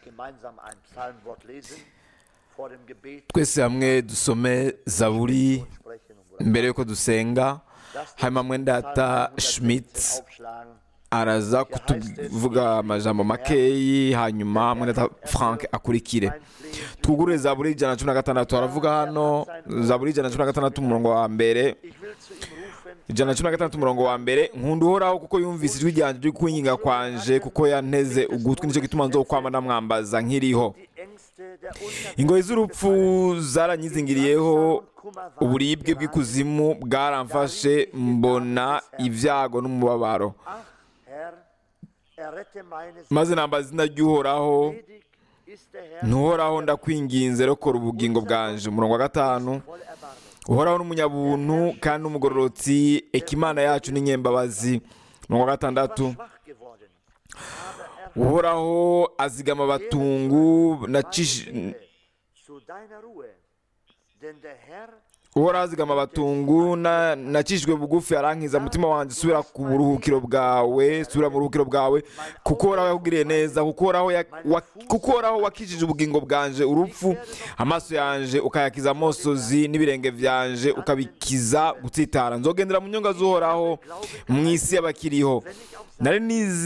gemeinsam ein Psalmwort lesen vor dem Gebet twese hamwe dusome zaburi sprechen und mbere yuko dusenga hanyuma mwendata schmidt aufschlagen. araza kutuvuga amajambo makeyi hanyuma mwendata frank akurikire twugurure zaburi ijana na cumi na gatandatu haravuga hano zaburi ijana na cumi na gatandatu umurongo wa mbere Ich will zu ihm rufen, ijana na cumi na gatandatu umurongo wa mbere nkunda uhoraho kuko yumvise ijwi ryanjye ryo kwinginga kwanje kuko yanteze ugutwi nicyo gituma nzokwama ndamwambaza nkiriho die Ängste der Unterwelt ingoyi z'urupfu zaranyizingiriyeho uburibwe bw'ikuzimu bwaramfashe mbona ibyago n'umubabaro Ach, Herr, errette meine maze nambaza izina ry'uhoraho Gnädig ist der Herr ntuhoraho ndakwinginze rokora ubugingo bwanje umurongo wa gatanu voll Erbarmen. uhoraho n'umunyabuntu kandi n'umugororotsi ekimana yacu n'inyembabazi umurongo wa gatandatu schwach geworden, aber er uhoraho azigama abatungu nacish- zu deiner Ruhe. Denn der Herr uhoraho azigama abatungu na- nacishijwe bugufi arankiza umutima wanjye subira ku buruhukiro bwawe subira mu buruhukiro bwawe kuko uhoraho yakugiriye neza kuko uhoraho ya- wa- kuko uhoraho wakijije ubugingo bwanje urupfu amaso yanje ukayakiza amosozi n'ibirenge byanje ukabikiza gutsitara nzogendera mu nyonga z'uhoraho mu isi y'abakiriho nari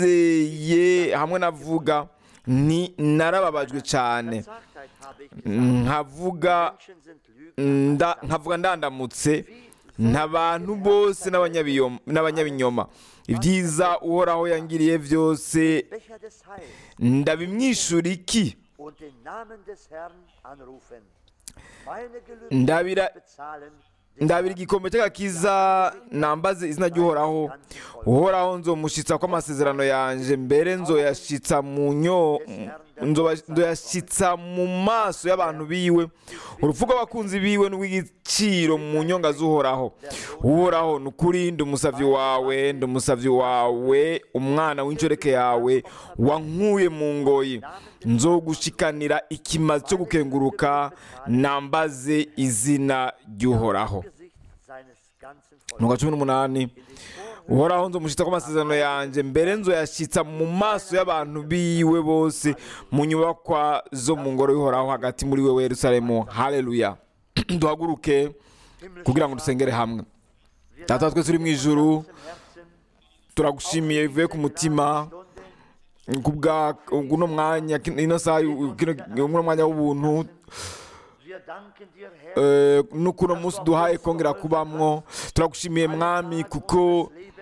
nizeye hamwe navuga nti narababajwe cyane Sagtheit habe ich nkavuga Menschen sind Lügen. nda nkavuga ndandamutse ntabantu bose n'abanyabiyom- n'abanyabinyoma ibyiza uhoraho yangiriye byose Becher des Heils ndabimwishura iki und den Namen des Herrn anrufen. Meine Gelübde ndabira bezahlen. ndabira igikombe cy'agakiza nambaze izina ry'uhoraho uhoraho nzomushitsa ko amasezerano yanjye mbere nzoyashitsa mu nyo nzoba- nzoyashitsa mu maso y'abantu biwe urupfu rw'abakunzi biwe n'urw'igiciro mu nyonga z'uhoraho uhoraho ni ukuri ndi umusavyi wawe ndi umusavyi wawe umwana w'inshoreke yawe wankuye mu ngoyi nzogushikanira ikimazi cyo gukenguruka nambaze izina ry'uhoraho Gesicht seines ganzen Volkes. umurongo wa cumi n'umunani uhoraho nzomushitsa ko amasezerano yanjye mbere nzoyashyitsa mu maso y'abantu biwe bose mu nyubakwa zo mu ngoro y'uhoraho hagati muri wewe yerusalemu haleluya duhaguruke kugira ngo dusengere hamwe data wa twese uri mu ijuru turagushimiye bivuye ku mutima kubwa uno mwanya ino saha kino- uno mwanya w'ubuntu Wir danken dir, Herr, eh, n'ukuno munsi duhaye kongera kubamwo turagushimiye mwami kuko Lebens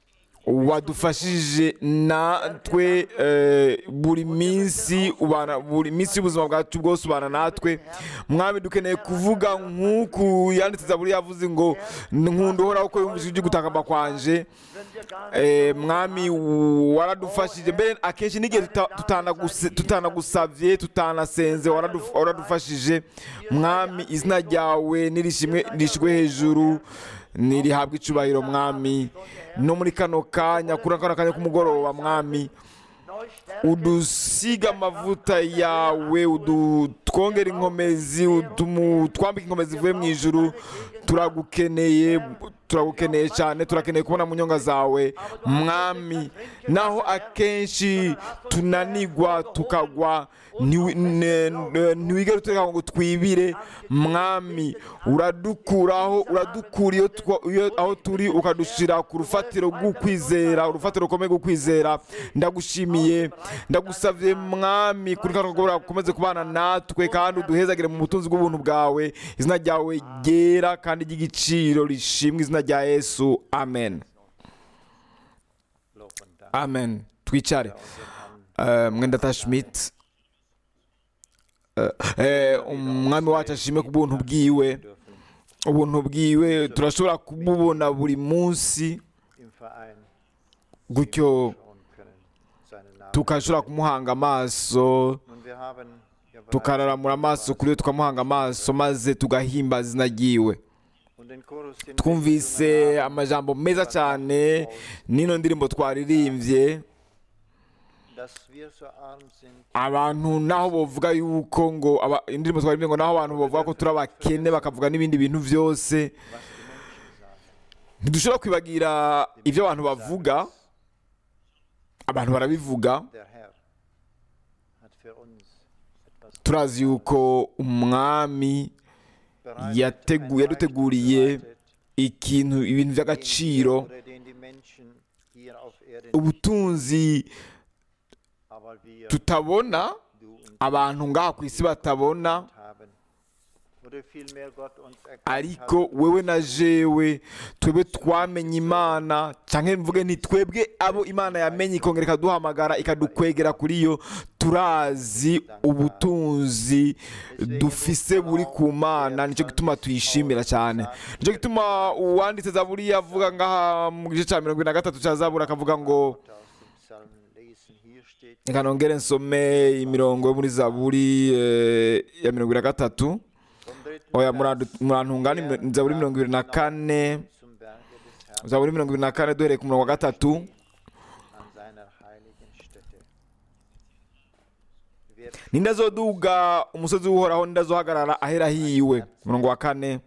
wadufashije natwe eh, buri minsi ubana buri minsi y'ubuzima bwacu bwose ubana natwe mwami dukeneye kuvuga nk'uku yanditse zaburi yavuze ngo nkunda uhoraho ko yumvise ijwi gutakamba kwanje eh, mwami waradufashije mbere akenshi n'igihe tuta- tutanaguse- tutanagusavye tutanasenze waraduf- waradufashije mwami izina ryawe nirishimwe nirishigwe hejuru nirihabwa icubahiro mwami no muri kano kanya kuri kano kanya k'umugoroba mwami udusiga amavuta yawe udu- twongera inkomezi utumu- twambika inkomezi zivuye mu ijuru turagukeneye turagukeneye cyane turakeneye kubona mu nyonga zawe mwami naho akenshi tunanigwa tukagwa ntiwi- ne- ne- ntiwigere utureka ngo twibire mwami uradukuraho uradukura iyo twa- iyo- aho turi ukadushyira ku rufatiro rw'ukwizera urufatiro rukomeye rw'ukwizera ndagushimiye ndagusabye mwami kuri kano kagoroba ukomeze kubana natwe kandi uduhezagire mu butunzi bw'ubuntu bwawe izina ryawe ryera kandi ry'igiciro rishimwe izina rya yesu amen Lob und Dank amen twicare Eh, mwenda schmidt Eh, eh, umwami wacu ashime ku buntu bwiwe dürfen ubuntu bwiwe turashobora kububona buri munsi im Verein gutyo schauen können, seinen Namen. tukashobora kumuhanga amaso Nun, wir haben ja bereits tukararamura amaso kuri we tukamuhanga amaso maze tugahimbaza izina ryiwe und den Chorus, den wir twumvise gesungen haben, amajambo meza cyane n'ino ndirimbo twaririmbye dass wir so arm sind, abantu naho bavuga yuko ngo aba- indirimbo twaririmbye ngo naho abantu bavuga ko turi abakene bakavuga n'ibindi bintu byose was die Menschen sagen. ntidushobora kwibagira ibyo abantu bavuga abantu barabivuga Der Herr hat für uns etwas turazi yuko umwami bereitet, yategu- ein yaduteguriye Reichtum bereitet, ikintu ibintu den wir by'agaciro oder den die Menschen hier auf Erden ubutunzi aber wir, tutabona du und abantu ngaha ku isi batabona haben. Oder vielmehr Gott uns erkannt ariko hat, wewe na jewe twebwe twamenye imana cyangwa mvuge nti twebwe abo imana yamenye ikongera ikaduhamagara ikadukwegera kuri yo turazi ubutunzi dufise buri ku mana nicyo gituma tuyishimira cyane nicyo gituma uwanditse zaburi yavuga ngaha mu gice cya mirongo ine na gatatu cya zaburi akavuga ngo aus dem Psalm lesen. Hier steht, reka nongere nsome imirongo yo muri zaburi eh, ya mirongo ine na gatatu vom dritten oya Vers murandu- murantungane ni zaburi mirongo ibiri na kane zum Berge des Herrn zaburi mirongo ibiri na kane duhereye ku murongo wa gatatu an seiner heiligen Stätte. Wer ninde azoduga umusozi w'uhoraho ninde azohagarara ahera hiwe umurongo wa kane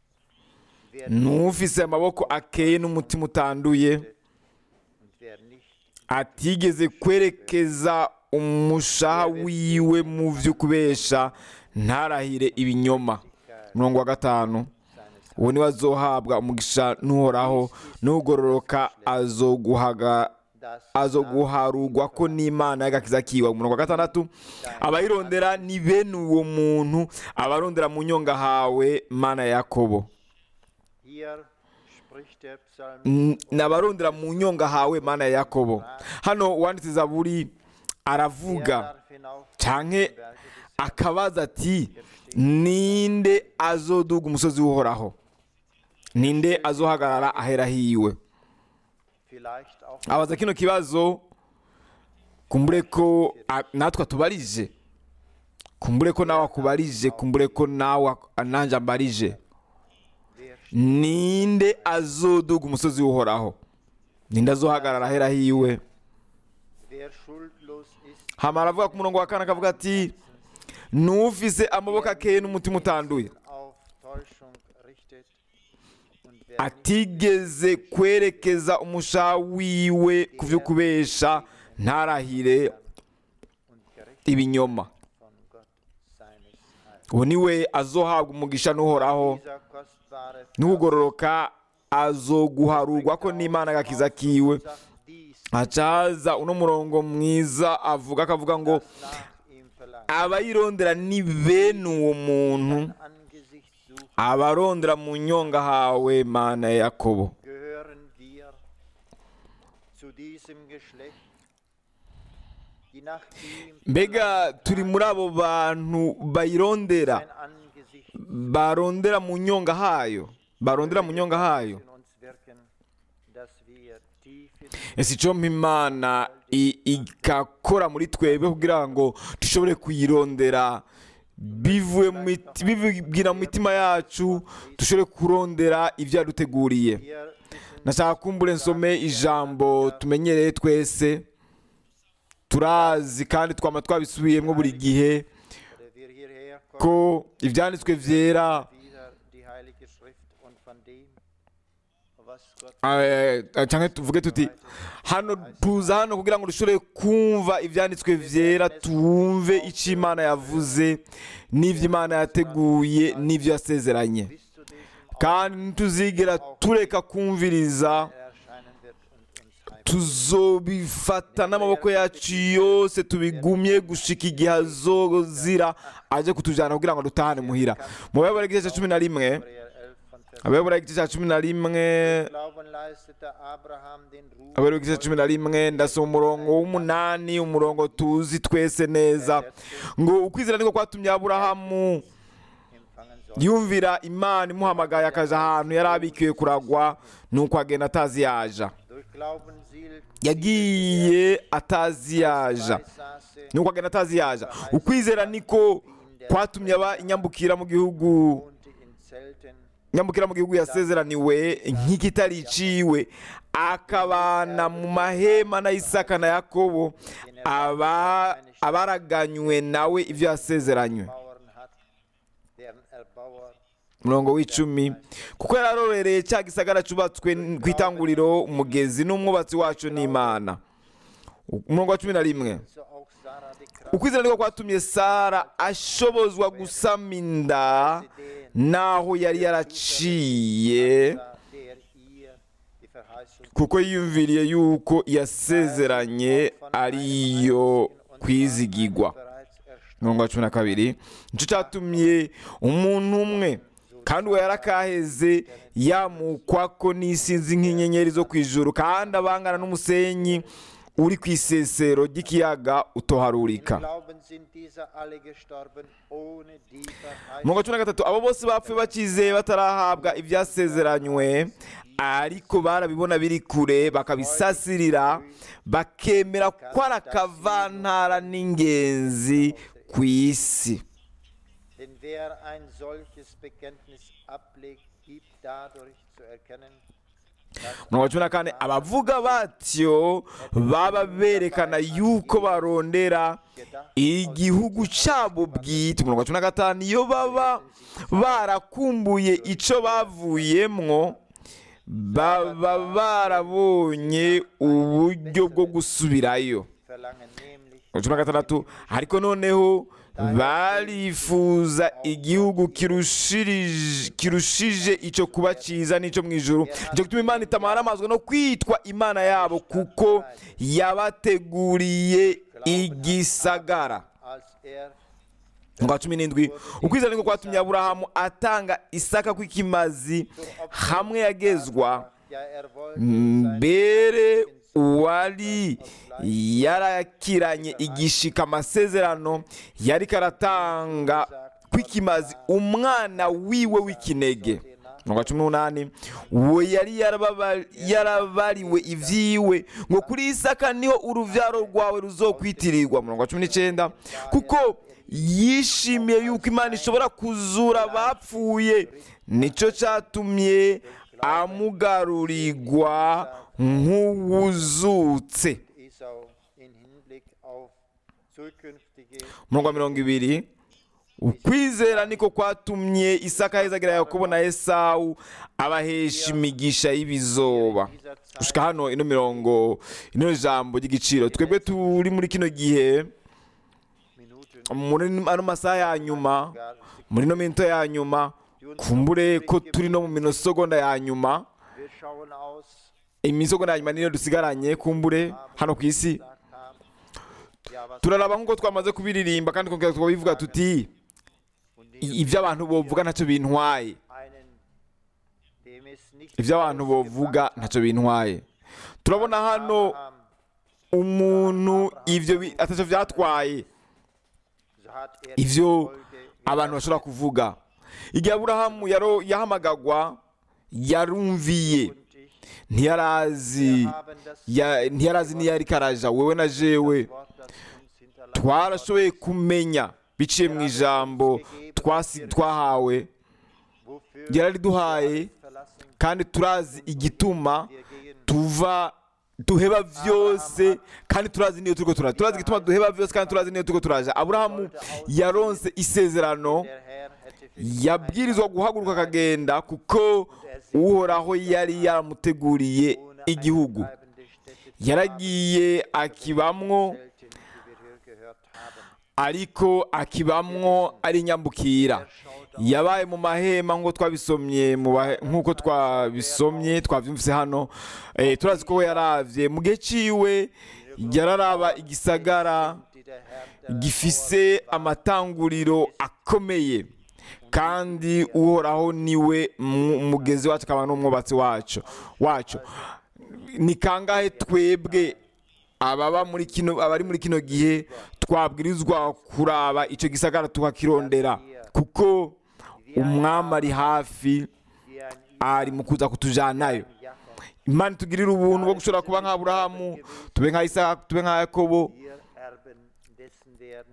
wer n'ufise amaboko akeye n'umutima utanduye und wer nicht atigeze kwerekeza umushaha wiwe mu vyo kubesha ntarahire ibinyoma umurongo wa gatanu seines uwo niwe azohabwa umugisha n'uhoraho n'ugororoka azoguhaga das azoguharugwa ko n'imana y'agakiza kiwe umurongo wa gatandatu abayirondera ni bene uwo muntu abarondera mu nyonga hawe mana ya yakobo hier spricht der Psalm N- ni abarondera mu nyonga hawe mana ya yakobo hano uwanditse zaburi aravuga Wer darf hinauf canke zum Berge des akabaza ati ninde azoduga umusozi w'uhoraho ninde azohagarara ahera hiwe vielleicht auch abaza kino kibazo kumbure ko a- natwe atubarije kumbure ko nawe akubarije kumbure ko nawe ak- nanjye ambarije wer ninde azoduga umusozi w'uhoraho ninde azohagarara ahera hiwe wer schuldlos ist hama aravuga ku murongo wa kane akavuga ati n'ufise amaboko akeye n'umutima utanduye auf Täuschung richtet und wer nicht atigeze kwerekeza umushaha wiwe ku byo kubesha ntarahire und gerichtet ibinyoma von Gott seines Heils. uwo niwe azohabwa umugisha n'uhoraho Dieser kostbare n'ugororoka azoguharurwa ko n'imana agakiza kiwe sagt dies, hacaza uno murongo mwiza avuga akavuga ngo nach ihm verlangt. abayirondera ni bene uwo muntu Angesicht suchen, abarondera mu nyonga hawe mana ya yakobo gehören wir zu diesem Geschlecht, die nach ihm mbega turi muri abo bantu bayirondera sein Angesicht barondera mu nyonga hayo barondera mu nyonga hayo in uns wirken, dass wir tief in ese icyo imana i- igakora muri twebwe kugira ngo dushobore kuyirondera bivuye mu miti- bibwira mu mitima yacu dushobore kurondera ibyo yaduteguriye wir wissen, nashaka kumbure nsome ijambo tumenyereye twese turazi kandi twama twabisubiyemo buri gihe oder wir hierher kommen, ko ibyanditswe byera wieder die Heilige Schrift und von dem, was Gott eh, cyangwa tuvuge tuti hano tuza hano kugira ngo dushobore kumva ibyanditswe byera twumve icyo imana yavuze n'ibyo imana yateguye n'ibyo yasezeranye bis zu diesem kandi ntituzigera tureka kumviriza erscheinen wird und uns heim. tuzobifata n'amaboko yacu yose tubigumye gushika igihe azozira aje kutujyana kugira ngo dutahane muhira mu bayobora igice cya cumi na rimwe Hebräer 11 von Vers abayobora igice cya cumi na rimwe Glauben leistete Abraham den Ruf abayobora igice cya cumi na rimwe ndasoma umurongo w'umunani umurongo tuzi twese neza ngo ukwizera niko kwatumye aburahamu empfangen soll. yumvira imana imuhamagaye akaja ahantu yari abikiwe kuragwa nuko agenda atazi yaja Durch Glauben sielt yagiye atazi yaja Beisaße nuko agenda atazi yaja ukwizera niko kwatumye aba inyambukira mu gihugu wohnte in Zelten, inyambukira mu gihugu yasezeraniwe nk'ikitari iciwe akabana mu mahema na isaka na yakobo aba abaraganywe nawe ibyo yasezeranywe Bauern hat, deren Erbauer umurongo w'icumi kuko yararorereye cya gisagara cyubatswe ku itanguriro umugezi n'umwubatsi wacu n'imana umurongo wa cumi na rimwe so auch Sarah die Kraft ukwizera niko kwatumye sara ashobozwa gusama inda naho yari yaraciye der ihr die Verheißung kuko yiyumviriye yuko yasezeranye ariyo kwizigigwa bereits erst mirongo cumi na kabiri nicyo cyatumye umuntu umwe kandi uwo yarakaheze yamukwako n'isinzi nk'inyenyeri zo ku ijuru kandi abangana n'umusenyi uri ku isesero ry'ikiyaga utoharurika Glauben sind diese alle gestorben ohne die Verheißung mirongo cumi na gatatu abo bose bapfuye bakizeye batarahabwa ibyasezeranywe ariko barabibona biri kure bakabisasirira bakemera ko ari akavantara n'ingenzi ku isi Denn wer ein solches Bekenntnis ablegt, gibt dadurch zu erkennen, dass mirongo cumi na kane abavuga batyo baba berekana yuko barondera igihugu cyabo bwite mirongo cumi na gatanu iyo baba barakumbuye icyo bavuyemwo baba barabonye uburyo bwo gusubirayo verlangen nämlich cumi na gatandatu ariko noneho barifuza igihugu kirushirije- kirushije icyo kuba cyiza n'icyo mu ijuru nicyo gituma imana itamaramazwa no kwitwa imana yabo kuko yabateguriye igisagara als er ngo cumi n'indwi ukwizera niko kwatumye aburahamu atanga isaka kw'ikimazi hamwe yagezwa ja er wollte mbere uwari yarakiranye igishika amasezerano yari karatanga kw'ikimazi umwana wiwe w'ikinege mirongo cumi n'umunani uwo yari yarababa- yarabariwe ibyiwe ngo kuri isaka niho urubyaro rwawe ruzokwitirirwa mirongo cumi n'icyenda kuko yishimiye yuko imana ishobora kuzura abapfuye nicyo cyatumye amugarurirwa nk'uwuzutse Esau in Hinblick auf zukünftige umurongo wa mirongo ibiri ukwizera niko kwatumye isaka ahezagira yakobo na esawu abahesha imigisha y'ibizoba gushika hano ino mirongo ino jambo ry'igiciro twebwe turi muri kino gihe Minuten muri ano masaha ya nyuma gar muri ino minota ya nyuma kumbure ko turi no mu minosogonda ya nyuma wir schauen aus imisogonda ya nyuma niyo dusigaranye kumbure hano ku isi gesagt haben ja was turaraba nk'uko twamaze kubiririmba kandi tukongera tukabivuga tuti und "I- ibyo abantu bovuga ntacyo bintwaye einen dem es nicht ibyo abantu bovuga ntacyo bintwaye turabona hano Abraham, umuntu ibyo bi- atacyo byatwaye so hat er ivyo die Folge abantu bashobora kuvuga igihe aburahamu yaro- yahamagagwa yarumviye und ich ntiyarazi haben das ya- ntiyarazi niyo ariko araja wewe na jewe Wort, das uns hinterlassen twarashoboye kumenya biciye mu ijambo twasi- twahawe wofür yarariduhaye verlassen kandi turazi igituma wir gehen tuva duheba byose kandi turazi niyo turiko turaja turazi igituma duheba byose kandi turazi niyo turiko turaja aburahamu yaronse isezerano der Herr hätte für yabwirizwa guhaguruka akagenda kuko uhoraho yari yaramuteguriye ohne igihugu eine bleibende Stätte zu yaragiye akibamwo selten, wie wir hier gehört haben. ariko akibamwo ari nyambukira yabaye mu mahema nk'uko twabisomye mu bahe- nk'uko twabisomye twabyumvise hano Eh, turazi ko we yaravye mu gihe ciwe yararaba igisagara Die der Herr der gifise amatanguriro akomeye kandi uhoraho niwe mu- umugezi wacu akaba n'umwubatsi wacu wacu ni kangahe twebwe ababa muri kino abari muri kino gihe twabwirizwa kuraba icyo gisagara tukakirondera kuko umwami ari hafi wie ein ari mu kuza kutujanayo Jakob imana itugirire ubuntu bwo gushobora kuba nka aburahamu tube nka isaka tube nka yakobo wir Erben dessen werden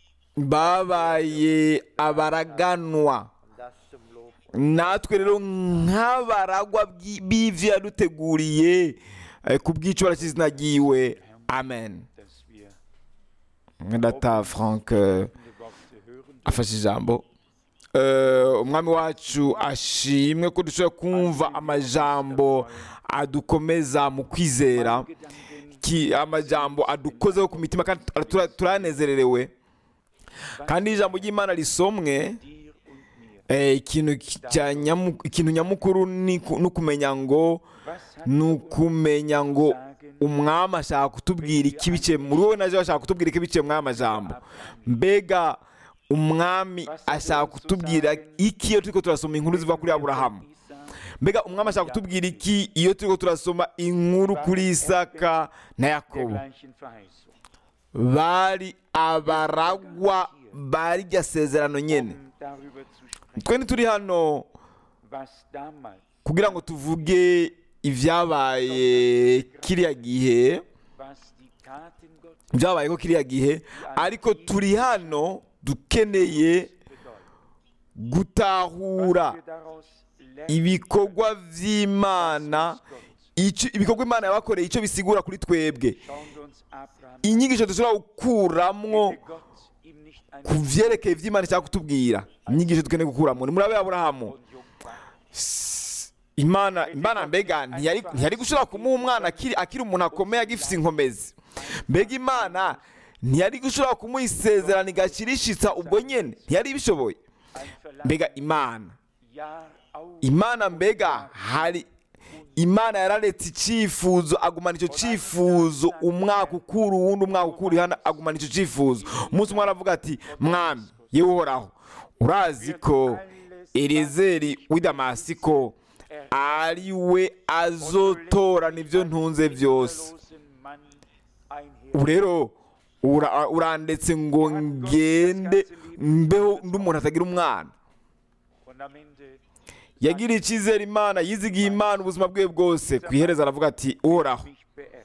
babaye abaraganwa und das zum Lob natwe rero nk'abaragwa bw'i- b'ivyo yaduteguriye eh, ku bw'ico barakizina ryiwe amen dass wir data frank eh, folgende Worte hören afashe ijambo Eh, umwami wacu ashimwe ko dushobora kumva amajambo adukomeza mu kwizera Gedanken iki amajambo adukozeho ku mitima kandi tura- turanezererewe kandi ijambo ry'imana risomwe dir und mir. eh, ikintu ki- cya nyamu- ikintu nyamukuru ni ku- ni ukumenya ngo Was hat ni er ukumenya ngo umwami ashaka kutubwira iki biciye muri wowe naje ashaka kutubwira iki biciye muri aya majambo mbega umwami ashaka kutubwira iki iyo turiko turasoma inkuru ziva kuri aburahamu Isaac, mbega umwami ashaka kutubwira iki iyo turiko turasoma inkuru kuri isaka na der yakobo gleichen Verheißung? bari abaragwa barirya sezerano nyene Um darüber zu sprechen, twe ntituri hano was damals, kugira ngo tuvuge ibyabaye kiriya gihe was die Taten Gottes byabayeho kiriya gihe ariko turi hano dukeneye bedeuten. gutahura Was wir daraus lernen ibikorwa vy'imana ico- ibikorwa imana yabakoreye icyo bisigura kuri twebwe schauen wir uns Abraham inyigisho dushobora gukuramwo Hätte Gott ihm nicht ein ku vyerekeye ivy'imana ishaka kutubwira inyigisho dukeneye gukuramwo ni murabe aburahamu und Jungfrau. imana imana mbega ntiyari ntiyari gushobora kumuha umwana akiri akiri umuntu akomeye agifise inkomezi mbega imana ntiyari gushobora kumuha isezerano igashirishitsa ubwo nyene ntiyari ibishoboye Ein Verlangen, mbega imana Jahr auf imana mbega hari imana yararetse icyifuzo agumana icyo cyifuzo umwaka ukura uwundi umwaka ukura hano agumana icyo cyifuzo umunsi umwe aravuga ati mwami yewe uhoraho urazi ko elizeri w'i damasiko ari we azotorana ibyo ntunze byose losen Mann einher. ubu rero ura- urandetse ngo ngende mbeho ndi umuntu atagira umwana Und am Ende yagiriye icyizere imana yizigiye imana ubuzima bwe bwose ku iherezo aravuga ati uhoraho mich beerbt.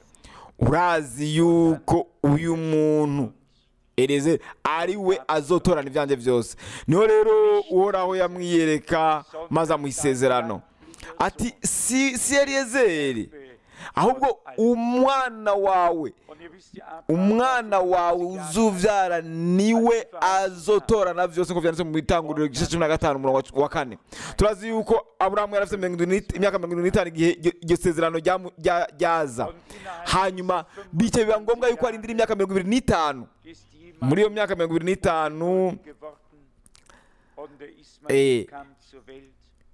urazi yuko uyu muntu ereze ari we azotorana ibyanjye byose niho rero uhoraho yamwiyereka maze amuha isezerano ati si si eliyezeri ahubwo umwana wawe Und ihr wisst ja, Abraham umwana war wawe 50 Jahre uzubyara niwe azotorana byose nk'uko byanditse mu itanguriro igice cumi na gatanu umurongo wa- wa kane turazi yuko aburahamu yari afite mirongo irindwi n'it- imyaka mirongo irindwi n'itanu igihe iryo- iryo sezerano ryamu- rya- ryaza hanyuma bityo biba ngombwa yuko arindira imyaka mirongo ibiri n'itanu ist jemand muri iyo myaka mirongo ibiri n'itanu geworden und der Eh. Ismael kam zur Welt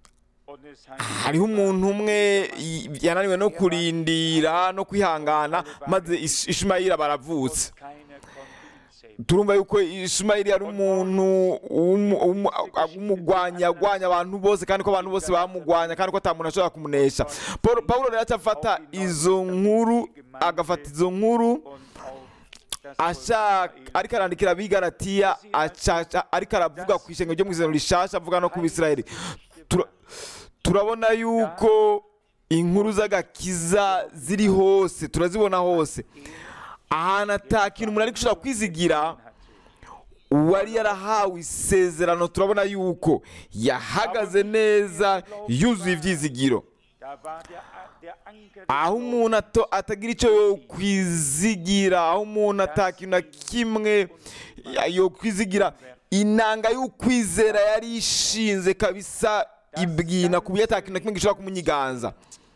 und es heißt, hariho umuntu umwe y- yananiwe no kurindira no kwihangana maze Ish- ishimayeli baravutse und keiner konnte ihn sehen. turumva yuko ishimayeli yari umuntu w'umu- w'umu- w'umugwanyi yagwanya abantu bose kandi ko abantu bose bamugwanya kandi ko ata muntu ashobora kumunesha Paul- pawulo rero aca afata izo nkuru agafata izo nkuru Und auch das Volk ashaka Israel. ariko arandikira abigaratiya aca- ariko aravuga ku ishengo ryo mu isezerano rishasha avuga no ku bisirayeli Tura- turabona yuko inkuru z'agakiza ziri hose turazibona hose ahantu ata kintu umuntu ari gushobora kwizigira uwari yarahawe isezerano turabona yuko yahagaze neza yuzuye ibyizigiro Da war der, der Anker des aho umuntu ato- atagira icyo yo kwizigira aho umuntu atakintu na kimwe ya- yo kwizigira inanga y'ukwizera yari ishinze kabisa ibwina ku buryo atakintu na kimwe gishobora kumunyiganza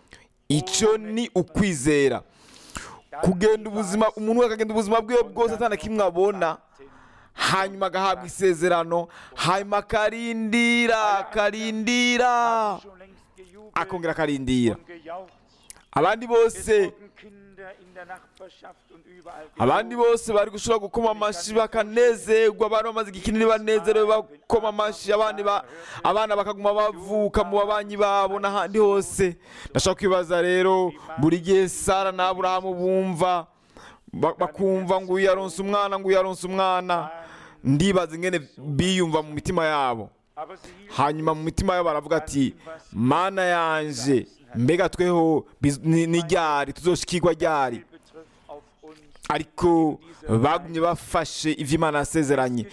icyo ni ukwizera kugenda ubuzima umuntu we akagenda ubuzima bwiwe bwose atana kimwe abona hanyuma agahabwa isezerano hanyuma akarindira akarindira schon längst gejubelt akongera akarindira und gejaucht. abandi Es bose wurden Kinder in der Nachbarschaft und überall abandi gejubelt. bose bari gushobora gukoma amashyi bakanezerwa abana bamaze igikinini banezerewe bakoma amashyi abandi ba- abana bakaguma bavuka mu babanyi babo n'ahandi hose ndashaka kwibaza rero buri gihe sara na aburahamu bumva ba- bakumva ngo uyu yaronse umwana ngo uyu yaronse umwana ndibaza ingene biyumva mu mitima yabo Aber sie hielten hanyuma mu mitima yabo baravuga ati mana yanje mbega tweho biz- ni ni ryari tuzoshikirwa ryari betrifft auf uns ariko bagumye bafashe ivyo imana yasezeranye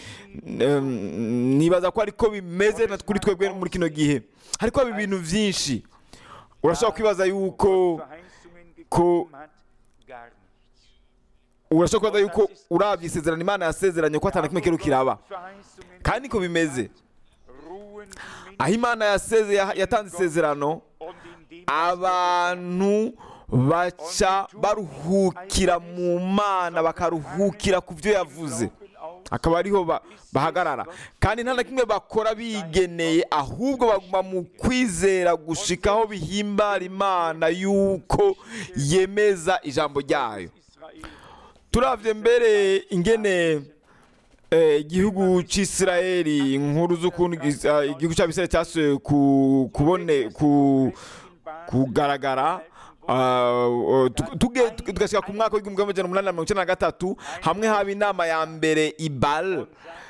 Em, nibaza ko ariko bimeze na kuri twebwe muri kino gihe ariko haba ibintu vyinshi urashobora kwibaza yuko Verheißungen ko- gegeben hat, gar nichts. urashobora kwibaza yuko uravye isezerano imana yasezeranye ko atana kimwe kero kiraba Verheißungen kandi niko bimeze ruhen die aho imana yaseze yatanze isezerano und in dem abantu baca baruhukira mu mana bakaruhukira ku byo yavuze akaba ariho ba- bahagarara kandi nta na kimwe bakora bigeneye ahubwo baguma mu kwizera gushikaho bihimbara imana yuko yemeza ijambo ryayo Israel turavye mbere ingene eh, igihugu c'isirayeli inkuru z'ukuntu gis- ah, igihugu c'abisirayeli cyasohoye ku kubone ku kugaragara ah, uh, tu- tuge- tu- tugashika ku mwaka w'igihumbi kimwe amajana umunani na mirongo icenda na gatatu hamwe haba inama ya mbere ibal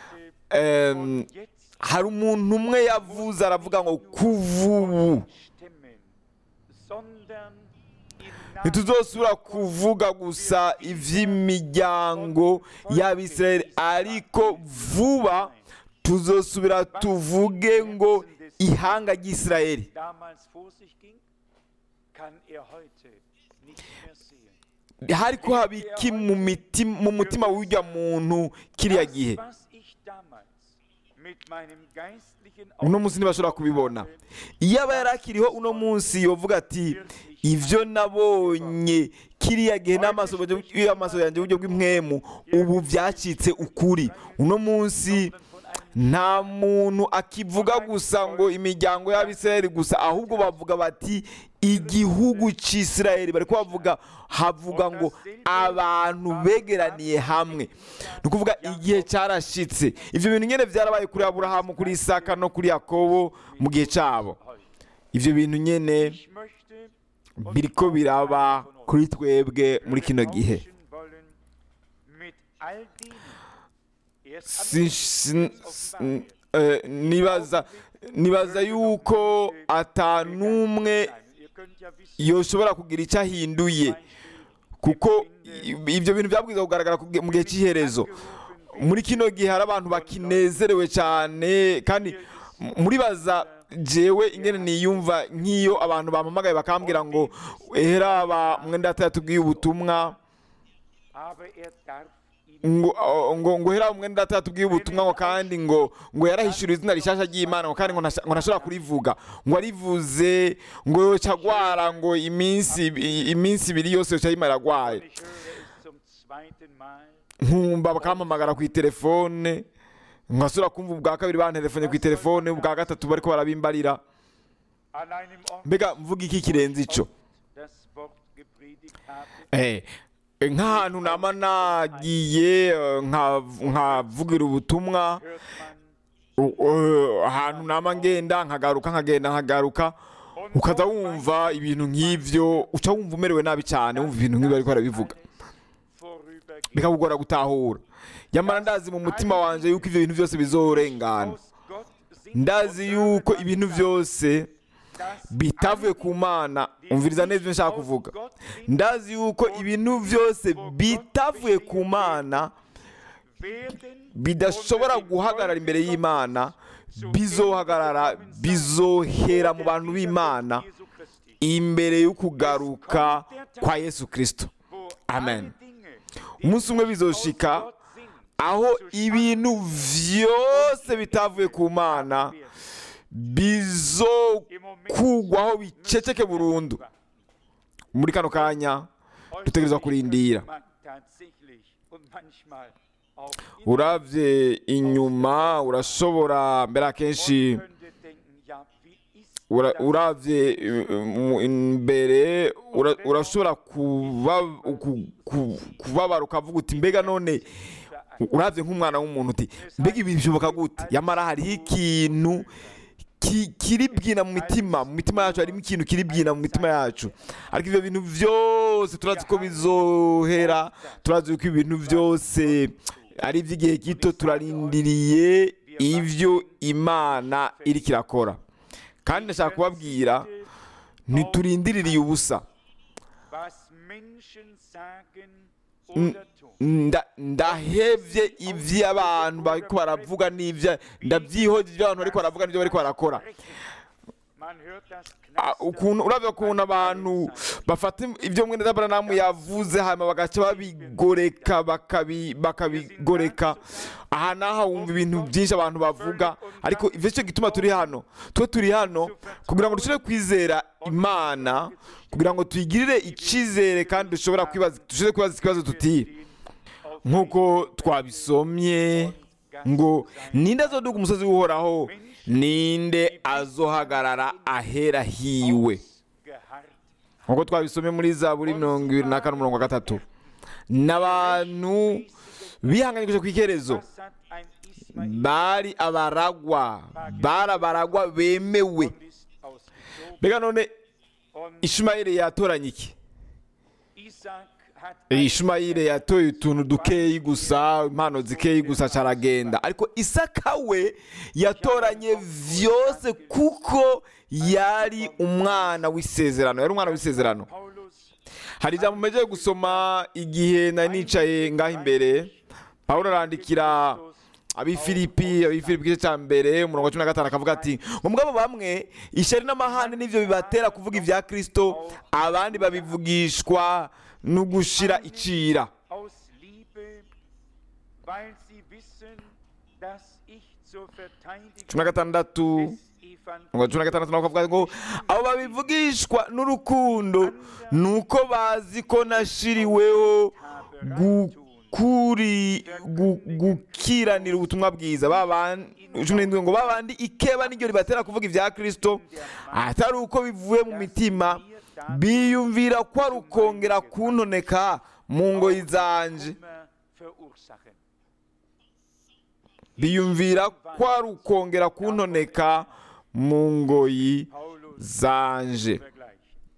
em, jetzt hari umuntu umwe yavuze aravuga ngo kuva ubu stimmen, sondern im Namen ntituzosubira kuvuga gusa iby'imiryango y'abisirayeli ariko vuba tuzosubira tuvuge ngo ihanga ry'isirayeli damals vor sich ging, kann er heute nicht mehr sehen. hari ko haba iki mu miti- mu mutima w'ujya muntu kiriya gihe Das, was ich damals mit meinem geistlichen uno munsi ntibashobora kubibona iyo aba yari akiriho uno munsi yovuga ati ibyo nabonye kiriya gihe n'amaso y'amaso yanjye uburyo bw'impwemu ubu byacitse ukuri uno munsi nta muntu akivuga gusa ngo imiryango y'abisirayeli gusa ahubwo bavuga bati igihugu cy'isirayeli bari kubavuga havuga ngo abantu begeraniye hamwe ni ukuvuga igihe cyarashitse ibyo bintu nyine byarabaye kuri aburahamu kuri isaka no kuri yakobo mu gihe cyabo ibyo bintu nyine Ich möchte biriko biraba kuri twebwe muri kino gihe tauschen wollen mit all denen. Erst Si- si- si- eh, nibaza nibaza yuko ata n'umwe Ihr könnt ja wissen, yoshobora kugira icyo ahinduye kuko i- ibyo bintu byabwiza kugaragara ku- mu gihe cy'iherezo muri kino gihe hari abantu bakinezerewe cyane kandi m- muribaza jewe ingene niyumva nk'iyo abantu bampamagaye bakambwira ngo eheraba mwenda yatubwiye ubutumwa aber er darf ihn ngo ngo ngo hera umwe ndata tubwiye ubutumwa ngo kandi ngo ngo yarahishura izina rishasha ry'Imana ngo kandi ngo ntasha- ngo ntashobora kurivuga ngo arivuze ngo yoca agwara ngo iminsi iminsi ibiri yose yoca yimara agwaye Ich höre es zum zweiten Mal. nkumva bakampamagara ku telefone nkasubira kumva ubwa kabiri bantelefone ku telefone ubwa gatatu bariko barabimbarira An einem Ort mbega mvuga iki kirenze ico das Wort gepredigt habe, Eh, nk'ahantu nama nagiye eh, nkav- nkavugira ubutumwa hört man U- uh, ahantu nama ngenda nkagaruka nkagenda nkagaruka ukaza wumva ibintu nk'ivyo uca wumva umerewe nabi cyane wumva ibintu nk'ibyo ariko arabivuga vorübergehend. bikakugora gutahura nyamara ndazi mu mutima wanje yuko ivyo bintu byose bizorengana Aus Gott sind ndazi yuko ibintu byose das bitavuye ku mana umviriza neza ibyo nshaka kuvuga ndazi yuko ibintu byose bitavuye ku mana werden bidashobora guhagarara imbere y'imana bizohagarara bizohera mu bantu b'imana Jesu Christi, imbere y'ukugaruka kwa yesu kirisito wo Amen. alle Dinge, die umunsi umwe aus bizoshika Gott sind, aho ibintu vyose bitavuye ku mana bizokugwaho biceceke burundu muri kano kanya dutegerezwa kurindira man tatsächlich und manchmal auch uravye inyuma urashobora mbere akenshi könnte denken, ja, wie ist ura- das uravye uh, mu- imbere ura- urashobora kuba- ku- ku- kubabara ukavuga uti mbega none uravye nk'umwana w'umuntu uti mbega ibi bishoboka gute yamara hariho ikintu ki- kiri bwina mu mitima mu mitima yacu harimo ikintu kiri bwina mu mitima yacu ariko ivyo bintu vyose turazi ko bizohera turazi ko ibintu byose ari iby'igihe gito turarindiriye ivyo imana iriko irakora kandi ndashaka kubabwira ntiturindiririye ubusa was Menschen sagen oder tun. Nda- ndahevye ivyo abantu bariko baravuga n'ivyo ndavyihoje ivyo abantu bariko baravuga n'ivyo bariko barakora Man man hört das Ah, Knastern ukuntu uravye ukuntu abantu bafata ibyo mwene Abrahamu yavuze hanyuma bagaca babigoreka bakabi- bakabigoreka aha naha wumva ibintu byinshi abantu bavuga ariko ivyo cyo gituma turi hano twe turi hano kugira ngo dushobore kwizera imana kugira ngo tuyigirire icizere kandi dushobora kwibaza dushobore kwibaza ikibazo tuti nk'uko twabisomye ngo ninde azoduga umusozi w'uhoraho ninde azohagarara ahera hiwe geharrt. nk'uko twabisomye muri zaburi mirongo ibiri na kane umurongo wa gatatu n'abantu bihanganyije ku ikerezo Was hat ein Ismail bari abaragwa bari abaragwa bemewe und ist ausgezogen? mbega none Und ishumayeli yatoranye iki Isaac hat ishumayeli yatoye utuntu dukeyi gusa impano zikeyi gusa caragenda ariko isaka we yatoranye vyose kuko yari umwana w'isezerano yari umwana w'isezerano Paulus hari ijambo mpejeje gusoma igihe nari nicaye ngaho imbere pawulo arandikira abifilipi abifilipi igice cya mbere umurongo wa cumi na gatanu akavuga ati ngo mugabo bamwe ishyari n'amahane nibyo bibatera kuvuga ibya kristo abandi babivugishwa no gushira icira aus Liebe, weil sie wissen, dass ich zur Verteidigung cumi na gatandatu des umurongo wa cumi na gatandatu nawe akavuga ngo abo babivugishwa n'urukundo ni uko bazi ko nashiriweho gukuri gu- gukiranira ubutumwa bwiza babandi cumi n'indwi ngo babandi ikeba niryo ribatera kuvuga ibya kristo atari uko bivuye mu mitima biyumvira ko ari ukongera kuntoneka mu ngoyi zanje Kummer verursachen. biyumvira ko ari ukongera kuntoneka mu ngoyi Paulus zanje vergleicht.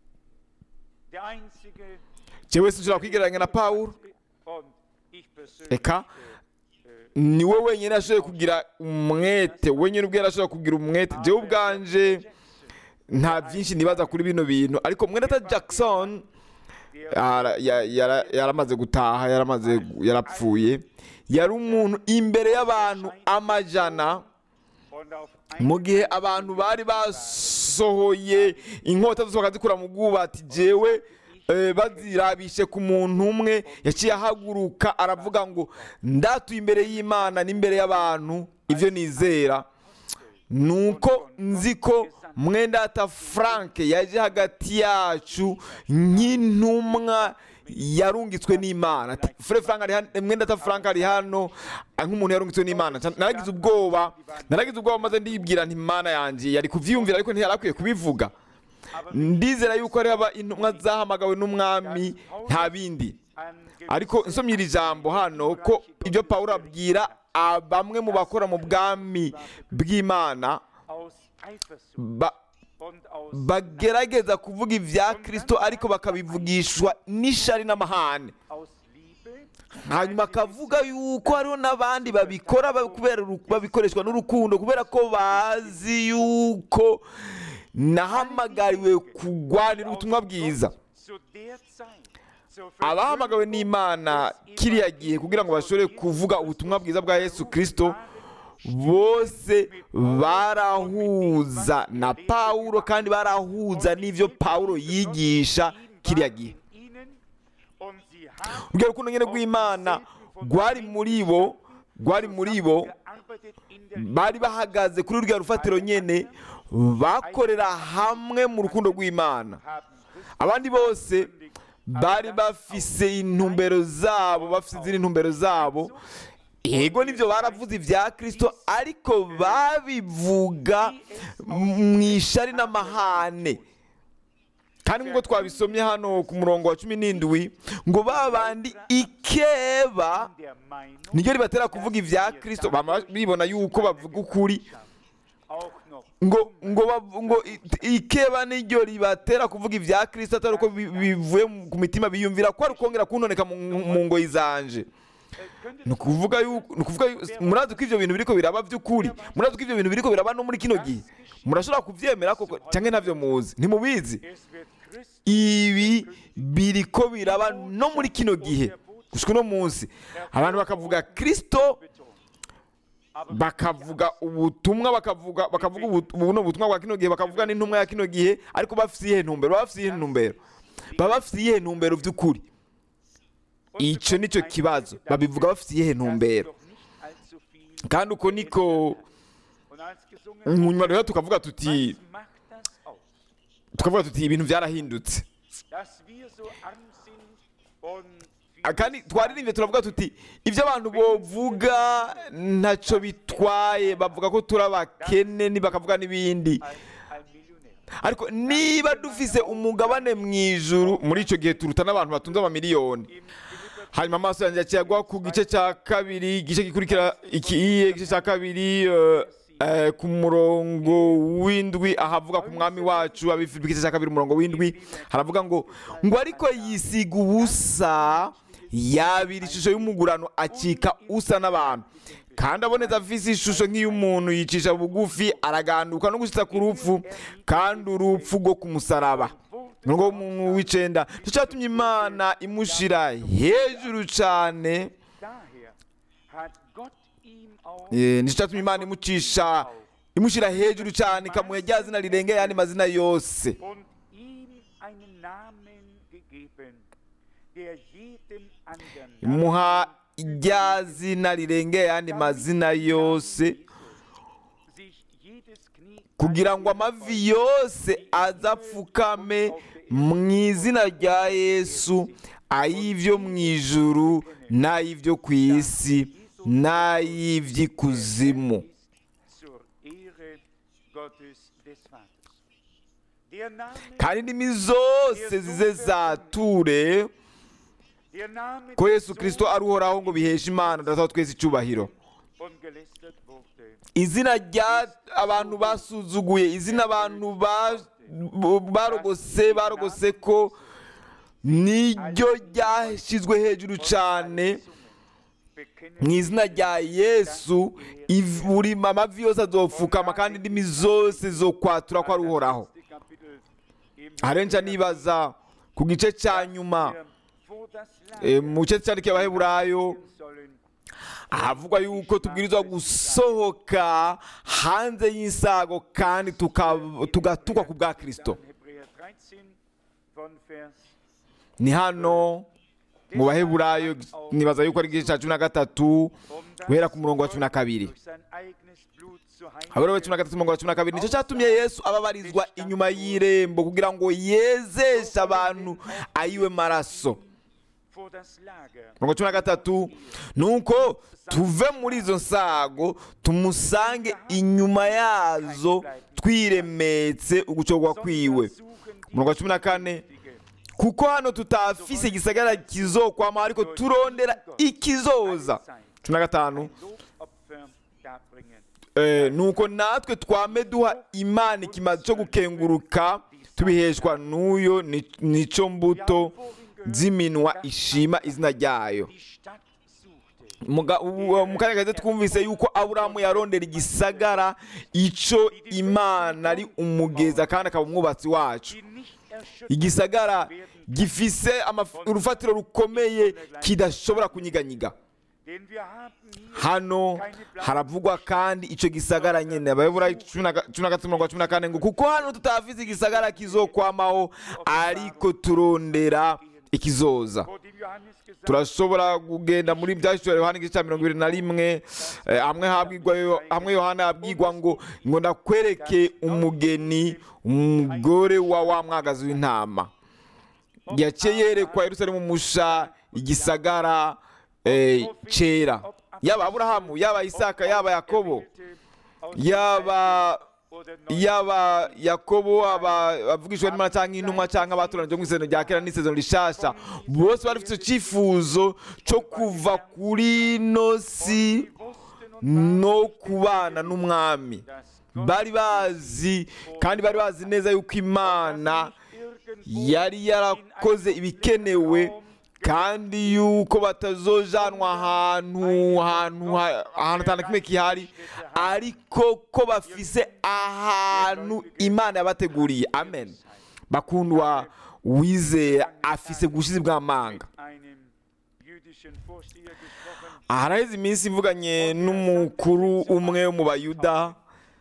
Der einzige jewe sinshobora kwigereranya na pawulo und ich persönlich eka niwe wenyine ashoboye kugira umwete wenyine ubwe yarashoboye kugira umwete jewe ubwanje nta byinshi nibaza kuri bino bintu ariko mwenata jackson ara- ya- yara- yaramaze gutaha yaramaze yarapfuye yari umuntu imbere y'abantu amajana und auf mu gihe abantu bari basohoye inkota zose bakazikura mu bwubati jewe eh, bazirabishe ku muntu umwe yaciye ahaguruka aravuga ngo ndatuye imbere y'imana n'imbere y'abantu ibyo nizera nuko nzi ko mwendata frank yaje hagati yacu nk'intumwa yarungitswe n'imana ati fure frank ari hano mwendata frank ari hano ah, nk'umuntu yarungitswe n'imana Ca- naragize ubwoba naragize ubwoba maze ndibwira nti imana yanjye yari kuvyiyumvira ariko ntiyari akwiye kubivuga ndizera yuko ari haba intumwa zahamagawe n'umwami nta bindi ariko nsomye iri jambo hano ko ibyo pawulo abwira ah, bamwe mu bakora mu bwami bw'imana aus Eifersucht ba- und aus bagerageza kuvuga ibya kristo ariko bakabivugishwa n'ishari n'amahane aus Liebe hanyuma akavuga yuko hariho n'abandi babikora ba- kubera uru- babikoreshwa n'urukundo kubera ko bazi yuko nahamagariwe kugwanira ubutumwa bwiza zu der Zeit zur abahamagawe n'imana kiriya gihe kugira ngo bashobore kuvuga ubutumwa bwiza bwa yesu kirisito bose barahuza na pawulo kandi barahuza n'ibyo pawulo yigisha kiriya gihe ihnen und sie haben urwo rukundo nyine rw'imana rwari muri bo rwari muri bo gearbeitet in der bari bahagaze kuri ruriya rufatiro nyine bakorera hamwe mu rukundo rw'imana haben abandi bose bari bafise intumbero zabo bafise izindi ntumbero zabo yego nibyo baravuze ibya kirisito ariko babivuga mu ishari n'amahane kandi nk'uko twabisomye hano ku murongo wa cumi n'indwi ngo ba bandi ikeba der Meinung niryo ribatera kuvuga ibya kirisito bama bibona yuko bavuga ukuri auch noch ngo ngo bav- ngo i- ikeba niryo ribatera kuvuga ibya kirisito atari uko bi- bivuye mu- ku mitima biyumvira ko ari ukongera kuntoneka mu mu ngoyi zanje ni ukuvuga yuko ni ukuvuga yu- murazi ko ibyo bintu biriko biraba by'ukuri murazi ko ibyo bintu biriko biraba no muri kino gihe murashobora kubyemera koko cyangwa ntabyo muzi ntimubizi es wird Christ ibi biriko biraba no muri kino gihe gushika uno munsi abantu bakavuga kirisito betont bakavuga ubutumwa bakavuga bakavuga ubu- buno butumwa bwa kino gihe bakavuga n'intumwa ya kino gihe ariko bafite iyihe ntumbero baba bafite iyihe ntumbero baba bafite iyihe ntumbero by'ukuri icyo nicyo kibazo babivuga bafite iyihe ntumbero kandi uko niko mu nyuma rero tukavuga tuti tukavuga tuti ibintu byarahindutse Ah, kandi twaririmbye turavuga tuti ibyo abantu bovuga ntacyo bitwaye bavuga ko turi abakene ni- bakavuga n'ibindi ariko niba dufise umugabane mu ijuru muri icyo gihe turuta n'abantu batunze amamiliyoni hanyuma amaso yanjye yaciye agwa ku gice cya kabiri igice gikurikira ikiye igice cya kabiri eh, eh, ku murongo w'indwi ahavuga ku mwami wacu abifilipi igice cya kabiri umurongo w'indwi haravuga ngo ngo ariko yisiga ubusa yabira ishusho y'umugurano acika usa n'abantu kandi aboneza afise ishusho nk'iy'umuntu yicisha bugufi araganduka no gushitsa ku rupfu kandi urupfu rwo ku musaraba umurongo w'umuntu w'icenda nicyo cyatumye imana imushira hejuru cyane Eh, nicyo cyatumye imana imucisha imushyira hejuru cyane ikamuha rya zina rirengeye ayandi mazina yose und ihm einen Namen gegeben, der jedem anderen imuha rya zina rirengeye ayandi mazina yose sich jedes Knie kugira ngo amavi yose azapfukame mu izina rya yesu ay'ibyo mu ijuru n'ay'ibyo ku isi n'ay'iby'ikuzimu zur Ehre Gottes des Vaters. Der Name, kandi indimi zose zize zature der Name ko des yesu kirisito ari uhoraho ngo biheshe imana data twese icyubahiro und gelästert wurde. izina rya abantu basuzuguye izina abantu ba- barogose barogose ko niryo ryashyizwe hejuru cyane mu izina rya yesu iv- buri amavi yose azopfukama kandi indimi zose zo kwatura ko ari uhoraho Kapitel im arenca nibaza ku gice cya nyuma wo das eh, mu gice cyandikiye abaheburayo sollen ahavugwa yuko tubwirizwa gusohoka hanze y'insago kandi tuka- tugatukwa ku bwa kirisito Hebräer 13 von Vers ni hano mu baheburayo nibaza yuko ari igice cya cumi na gatatu guhera ku murongo wa cumi na kabiri durch sein eigenes Blut zu haburaho cumi na gatatu umurongo wa cumi na kabiri nicyo cyatumye yesu ababarizwa inyuma y'irembo kugira ngo yezeshe abantu ayiwe maraso vor das Lager mirongo cumi na gatatu ni uko tuve muri izo nsago tumusange inyuma yazo twiremetse ugucogwa kwiwe umurongo wa cumi na kane kuko hano tutafise igisagara kizokwama ariko turondera ikizoza cumi na gatanu Lobopfer darbringen. Eh, nuko natwe twame duha imana ikimazi cyo gukenguruka tubiheshwa n'uyo ni- nico mbuto z'iminwa ishima izina ryayo Die Stadt suchte, Muga- u- mu kanya gato twumvise yuko aburahamu yarondera igisagara ico imana ari umugeza kandi akaba umwubatsi wacu die nicht erschöpft igisagara gifise amaf- urufatiro rukomeye kidashobora kunyiganyiga denn wir haben hier hano haravugwa kandi icyo gisagara nyine abayobora cumi na ga- cumi na gatatu mirongo cumi na kane ngo kuko hano tutafize igisagara kizokwamaho ariko turondera ikizoza vor dem Johannes gesagt turashobora kugenda muri byashyiriwe yohani igice cya mirongo ibiri na rimwe eh, hamwe habwirwa yo- hamwe yohana yabwirwa ngo ngo ndakwereke umugeni umugore wa wa mwagazi w'intama yaciye yerekwa yerusalemu musha igisagara eh, cyera yaba aburahamu yaba isaka yaba yakobo yaba oder neu yaba yakobo aba avugishwa n'imana cyangwa intumwa cyangwa abatoranije mu isezerano rya kera n'isezerano rishasha bose bari bafite icyo cyifuzo cyo kuva kuri ino si no kubana n'umwami bari bazi kandi bari bazi neza yuko imana yari yarakoze ibikenewe kandi yuko batazojanwa ahantu ahantu ha- ahantu atanu kimwe kihari ariko ko bafise ahantu imana yabateguriye amen bakundwa wizeye afise ubushizi bw'amanga einem jüdischen jüdischen Vorsteher gesprochen. haraheze iminsi mvuganye n'umukuru umwe wo mu bayuda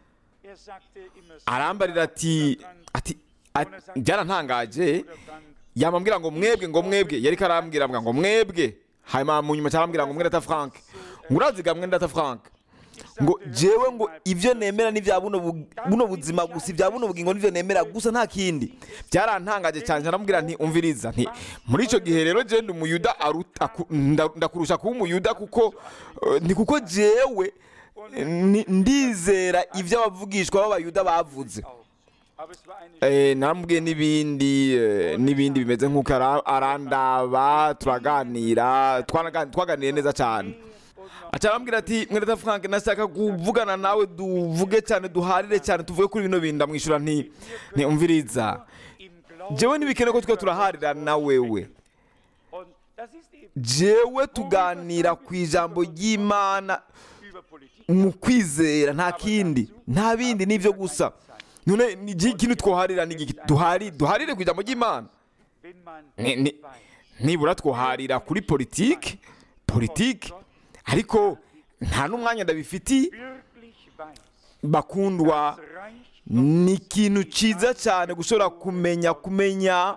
Er sagte immer so, arambarira ati ati ati- byarantangaje Bruder Frank, yamambwira ngo mwebwe ngo mwebwe yari karambwira ngo mwebwe hanyuma mu nyuma cyarambwira ngo mwenda Frank ngo uraziga mwenda Frank ngo jewe ngo ibyo nemera ni bya buno bu- buno buzima gusa ibya buno bugingo nivyo nemera gusa nta kindi byarantangaje cyane naramubwira nti umviriza nti muri ico gihe rero je ndi umuyuda aruta ku- nda- ndakurusha kuba umuyuda kuko eh, ni kuko jewe eh, ni- ndizera ibyo abavugishwa b'abayuda bavuze auch. Aber es war eine Eh, naramubwiye n'ibindi eh, n'ibindi bimeze nk'uko ara- arandaba turaganira twanaga- twaganiriye neza cyane aca arambwira ati mwereta frank nashaka kuvugana nawe duvuge cyane duharire cyane tuvuge kuri bino bintu ndamwishyura nti ntiumviriza im Glauben. jewe ntibikene ko twe turaharira na wewe Und das ist eben jewe tuganira ku ijambo ry'imana über Politik. mu kwizera nta kindi nta bindi nibyo gusa none ni iki kintu twoharira ni iki duhari duharire ku ijambo ry'imana Wenn man Ni- ni- weiß, nibura twoharira kuri politiki politiki ariko nta n'umwanya ndabifitiye wirklich weiß, bakundwa das Reich ni ikintu cyiza cyane gushobora kumenya kumenya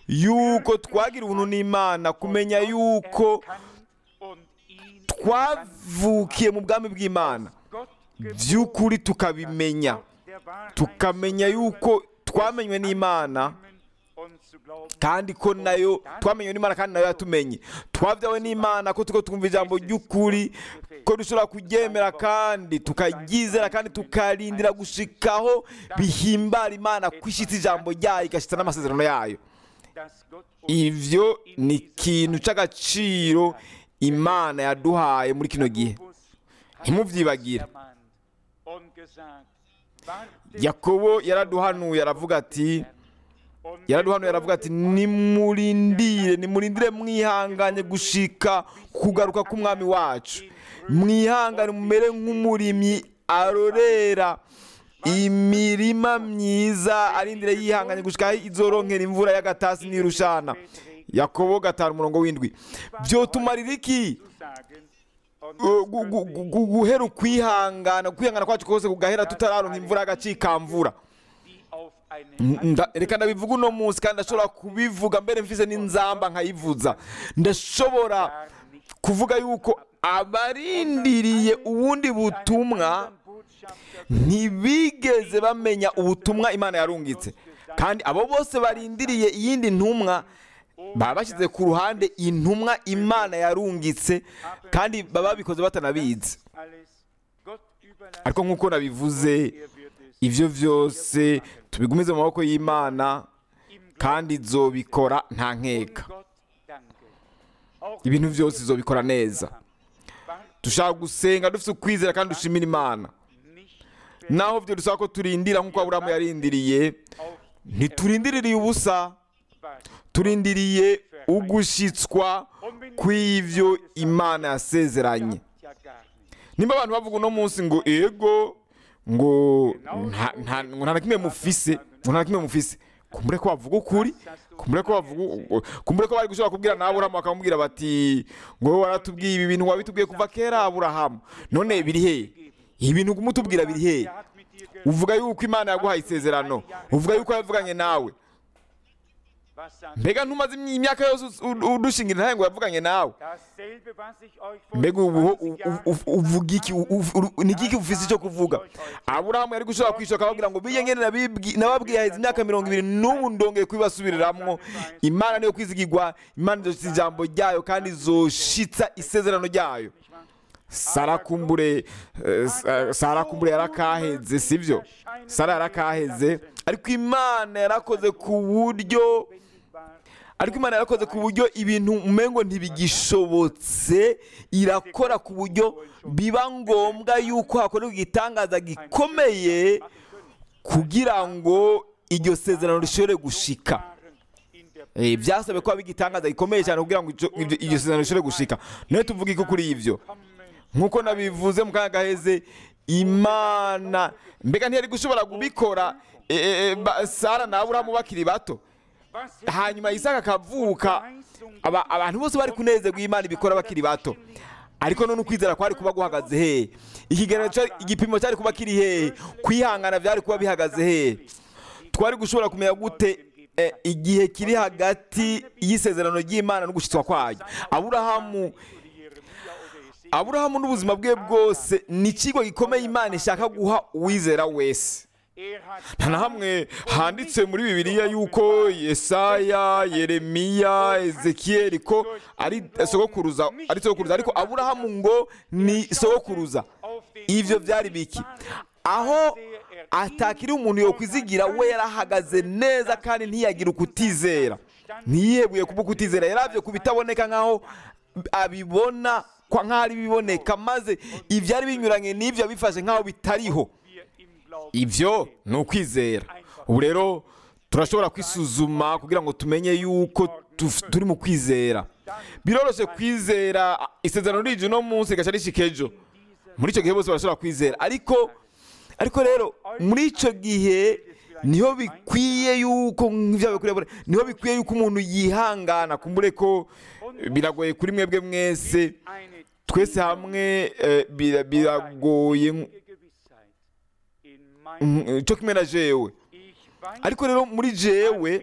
yuko twagira ubuntu n'imana kumenya yuko kann und ihn twavukiye mu bwami bw'imana Gott by'ukuri tukabimenya der Wahrheit tukamenya yuko twamenywe n'imana und zu glauben, kandi ko nayo twamenywe n'imana kandi nayo yatumenye twabyawe n'imana ko tuko twumva ijambo ry'ukuri ko dushobora kuryemera kandi tukaryizera kandi tukarindira gushikaho bihimbara imana kwishitsa ijambo ryayo igashyitsa n'amasezerano yayo dass Gott uns ivyo ni ikintu cy'agaciro imana yaduhaye muri kino gihe ntimuvyibagire ermahnt und gesagt, wartet yakobo yaraduhanuye aravuga ati und yaraduhanuye aravuga ati nimurindire nimurindire mwihanganye gushika kugaruka k'umwami wacu mwihangane mumere nk'umurimyi arorera imirima myiza arindire yihanganye gushika aho izoronkera imvura y'agatasi n'irushana yakobo gatanu umurongo w'indwi byotumarira iki sagen und Uh, gu- gu- gu- gu- guhera ukwihangana kwihangana kwacu kose kugahera tutararonka imvura y'agacikamvura die auf eine Nda- reka ndabivuga uno munsi kandi ndashobora kubivuga mbere mfise n'inzamba nkayivuza ndashobora kuvuga yuko abarindiriye ubundi butumwa ntibigeze bamenya ubutumwa imana yarungitse kandi abo bose barindiriye iyindi ntumwa baba bashyize ku ruhande intumwa imana yarungitse kandi baba babikoze batanabizi alles Gott überlassen, ariko nk'uko nabivuze er wird es ibyo byose tubigumize mu maboko y'imana im kandi izobikora nta nkeka Gott danke. Auch ibintu byose izobikora neza dushaka gusenga dufite ukwizera kandi dushimira imana nicht naho byo dusaba ko turindira nk'uko aburamu yarindiriye auf ntiturindiririye ubusa was. turindiriye ugushyitswa kw'ibyo imana yasezeranye Ja gar nicht. nimba abantu bavuga uno munsi ngo ego ngo nta- nta ngo nta na kimwe mufise ngo nta na kimwe mufise kumbure ko bavuga ukuri kumbure ko bavuga kumbure ko bari gushobora kubwira na aburahamu bakamubwira bati ngo wowe waratubwiye ibi bintu wabitubwiye kuva kera aburahamu none biri hehe ibi bintu kumutubwira biri hehe Er hat mit dir ge uvuga yuko imana yaguhaye isezerano uvuga yuko yavuganye nawe was sagt mbega ntumaze imyaka yose u- udushingira intahe ngo yavuganye nawe dasselbe, was ich euch vor mbega ubu 20 Jahren uvuga iki u- u- u- ni iki ufise icyo kuvuga aburahamu yari gushobora kwishoka ababwira ngo bijye ngene nabibwi- nababwiye haheze imyaka mirongo ibiri n'ubu ndongeye kubibasubiriramo imana niyo kwizigirwa imana izoshitsa ijambo ryayo kandi izoshitsa isezerano ryayo sara kumbure eh, Sa- sara kumbure yarakaheze sibyo sara yarakaheze ariko imana yarakoze ku buryo ariko imana yarakoze ku buryo ibintu umengo ntibigishobotse irakora ku buryo biba ngombwa yuko hakorerwa igitangaza gikomeye kugira ngo iryo sezerano rishobore gushika waren in der Eh, byasabwe ko haba igitangaza gikomeye cyane kugira ngo ico- iryo iryo sezerano rishobore gushika niyo tuvuga iki kuri ibyo Kommen nk'uko nabivuze mu kanya gaheze imana mbega ntiyari gushobora kubikora eh, eh, ba- sara na aburahamu bakiri bato hanyuma isaka akavuka aba- abantu bose bari kunezerwa iyo imana ibikora bakiri bato ariko none ukwizera kwari kuba guhagaze hehe ikigereranyo cyari- igipimo cyari kuba kiri hehe kwihangana byari kuba bihagaze hehe twari gushobora kumenya gute eh, igihe kiri hagati y'isezerano ry'imana no gushyitswa kwayo aburahamu aburahamu n'ubuzima bwe bwose ni ikigo gikomeye imana ishaka guha uwizera wese nta na hamwe handitse muri bibiliya yuko yesaya yeremiya ezekiyeli ko ari sogokuruza ari sogokuruza ariko aburahamu ngo ni sogokuruza ivyo byari biki aho atakiri umuntu yokwizigira we yarahagaze neza kandi ntiyagira ukutizera ntiyihebuye kuba ukutizera yaravye ku bitaboneka nk'aho abibona kwa nk'aho ari biboneka maze ivyari binyuranye n'ivyo yabifashe nk'aho bitariho ibyo ni ukwizera ubu rero turashobora kwisuzuma kugira ngo tumenye yuko tuf- turi mu kwizera biroroshye kwizera isezerano rije uno munsi rigaca rishika ejo muri icyo gihe bose barashobora kwizera ariko ariko rero muri icyo gihe niho bikwiye yuko nk'ibyo bikwiye bure- niho bikwiye yuko umuntu yihangana kumbure ko biragoye kuri mwebwe mwese twese hamwe eh, bira- biragoye mm, cyo kimwe na jewe ariko rero muri jewe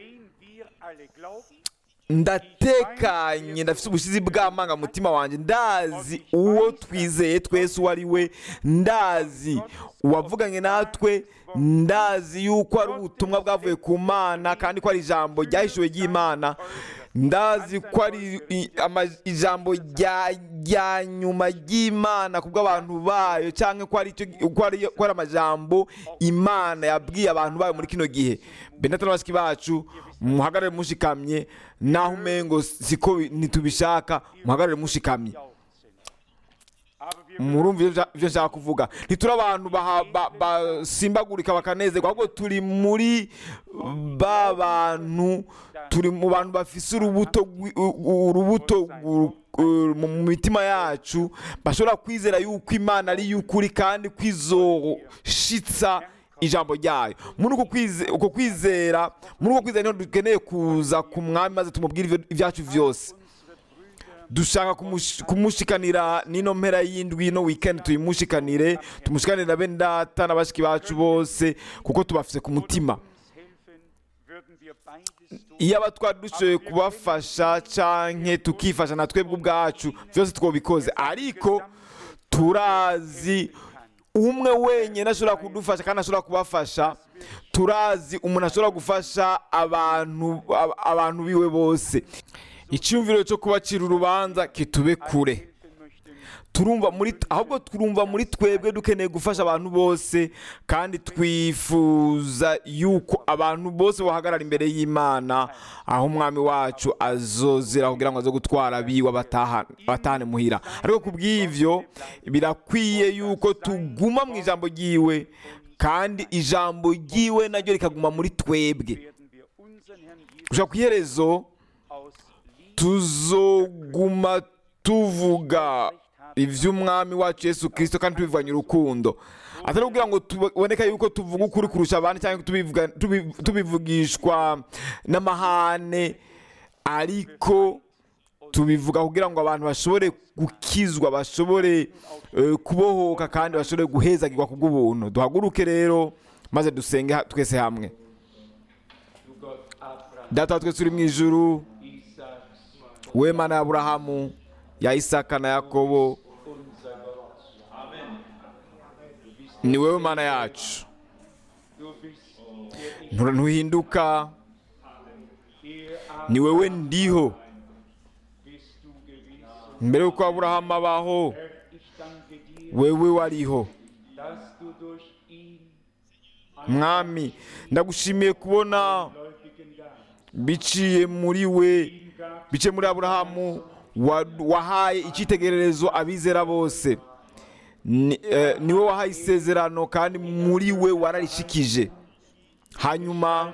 ndatekanye ndafite ubushizi bw'amarangamutima wanjye ndazi uwo twizeye twese uwo ari we ndazi uwavuganye natwe ndazi yuko ari ubutumwa bwavuye ku mana kandi ko ari ijambo ryahishuwe ry'imana ndazi ko ari i- ama- ijambo rya rya nyuma ry'imana ku bw'abantu bayo cyangwa ko ari icyo- ko ari ko ari amajambo imana yabwiye abantu bayo muri kino gihe benata n'abashyiki bacu muhagarare mushikamye naho umengo siko bi- ntitubishaka muhagarare mushikamye murumva ibyo nshaka- ibyo nshaka kuvuga ntituri abantu baha- ba- basimbagurika bakanezerwa ahubwo turi muri ba bantu turi mu bantu bafise urubuto rwi- u- u- urubuto gu- u- mu mitima yacu bashobora kwizera yuko imana ari y'ukuri kandi kwizoshitsa ijambo ryayo muri uko kwize- uko kwizera muri uko kwizera niho dukeneye kuza ku mwami maze tumubwire ibyo- ibyacu byose dushaka kumush- kumushikanira n'ino mpera y'indwi no weekend tuyimushikanire tumushikanire na bene data na bashiki bacu bose kuko tubafise ku mutima iyo aba twari dushoboye kubafasha canke tukifasha na twebwe ubwacu byose twobikoze ariko turazi umwe wenyine ashobora kudufasha kandi ashobora kubafasha turazi umuntu ashobora gufasha abantu ab- abantu biwe bose icyumviro cyo kubacira urubanza kitube kure turumva muri ahubwo turumva muri twebwe dukeneye gufasha abantu bose kandi twifuza yuko abantu bose bahagarara imbere y'imana aho umwami wacu azozira kugira ngo aze gutwara abiwe abataha- abatahane muhira ariko ku bw'ivyo birakwiye yuko tuguma mu ijambo ryiwe kandi ijambo ryiwe naryo rikaguma muri twebwe gushaka ku iherezo tuzoguma tuvuga iby'umwami wacu yesu kirisito kandi tubivanye urukundo atari kugira ngo tuboneke yuko tuvuga ukuri kurusha abandi cyangwa tubivuga- tubi- tubivugishwa n'amahane ariko tubivuga kugira ngo abantu bashobore gukizwa bashobore eh, kubohoka kandi bashobore guhezagirwa ku bw'ubuntu duhaguruke rero maze dusenge ha- twese hamwe data wa twese uri mu ijuru we mana ya aburahamu ya isaka na yakobo ni wowe mana yacu Ntu- ntuhinduka ni wowe ndiho mbere y'uko aburahamu abaho wewe wariho mwami ndagushimiye kubona biciye muri we biciye muri aburahamu wa- wahaye icyitegererezo abizera bose Ni- eh, niwe wahaye isezerano kandi muri we wararishikije hanyuma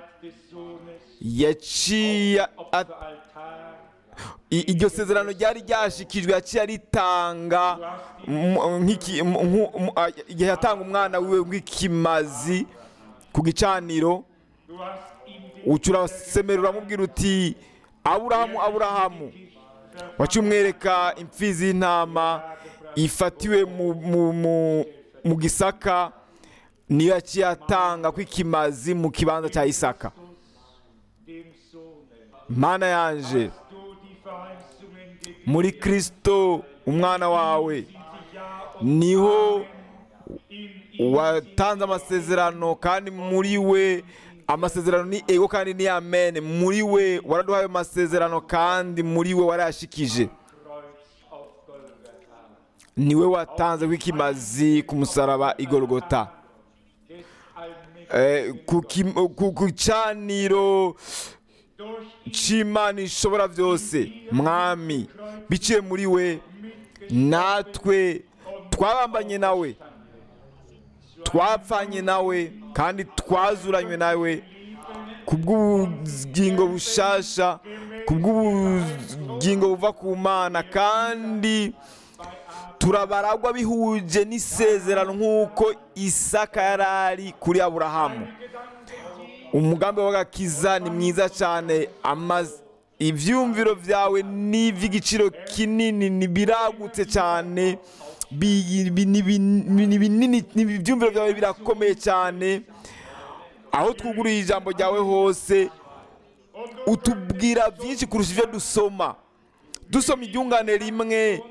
yaciye at- i- iryo sezerano ryari ryashikijwe yaciye aritanga mu- nk'iki- mu- nku- mu- a- igihe yatanga umwana wiwe nk'ikimazi ku gicaniro uca urasemera uramubwira uti aburahamu aburahamu waciye umwereka imfizi y'intama ifatiwe mu, mu, mu, mu gisaka niyo yaciye atanga kw'ikimazi mu kibanza cya isaka dem Sohne, mana yanje du die Verheißungen gegeben muri kristo umwana wawe ja niho in ihm watanze amasezerano kandi muri we amasezerano ni ego kandi ni amen muri we waraduhaye amasezerano kandi muri we warayashikije Kreuz auf Golgatha. niwe watanze w'ikimazi ku musaraba igorogota Des allmächtigen Eh, ku kim- ku- ku caniro durch ihn c'imana ishobora byose mwami biciye muri we natwe twabambanye nawe twapfanye nawe kandi twazuranywe nawe ku bw'ubugingo bushasha ku bw'ubugingo buva ku mana kandi turabaragwa bihuje n'isezerano nk'uko isaka yari ari kuri aburahamu umugambi w'agakiza ni mwiza cyane amaz- ibyumviro byawe ni iby'igiciro kinini ni biragutse cyane bi- bi- ni bin- ni binini ni ibyumviro byawe birakomeye cyane aho twuguriye ijambo ryawe hose utubwira byinshi kurusha ibyo dusoma dusoma iryungane rimwe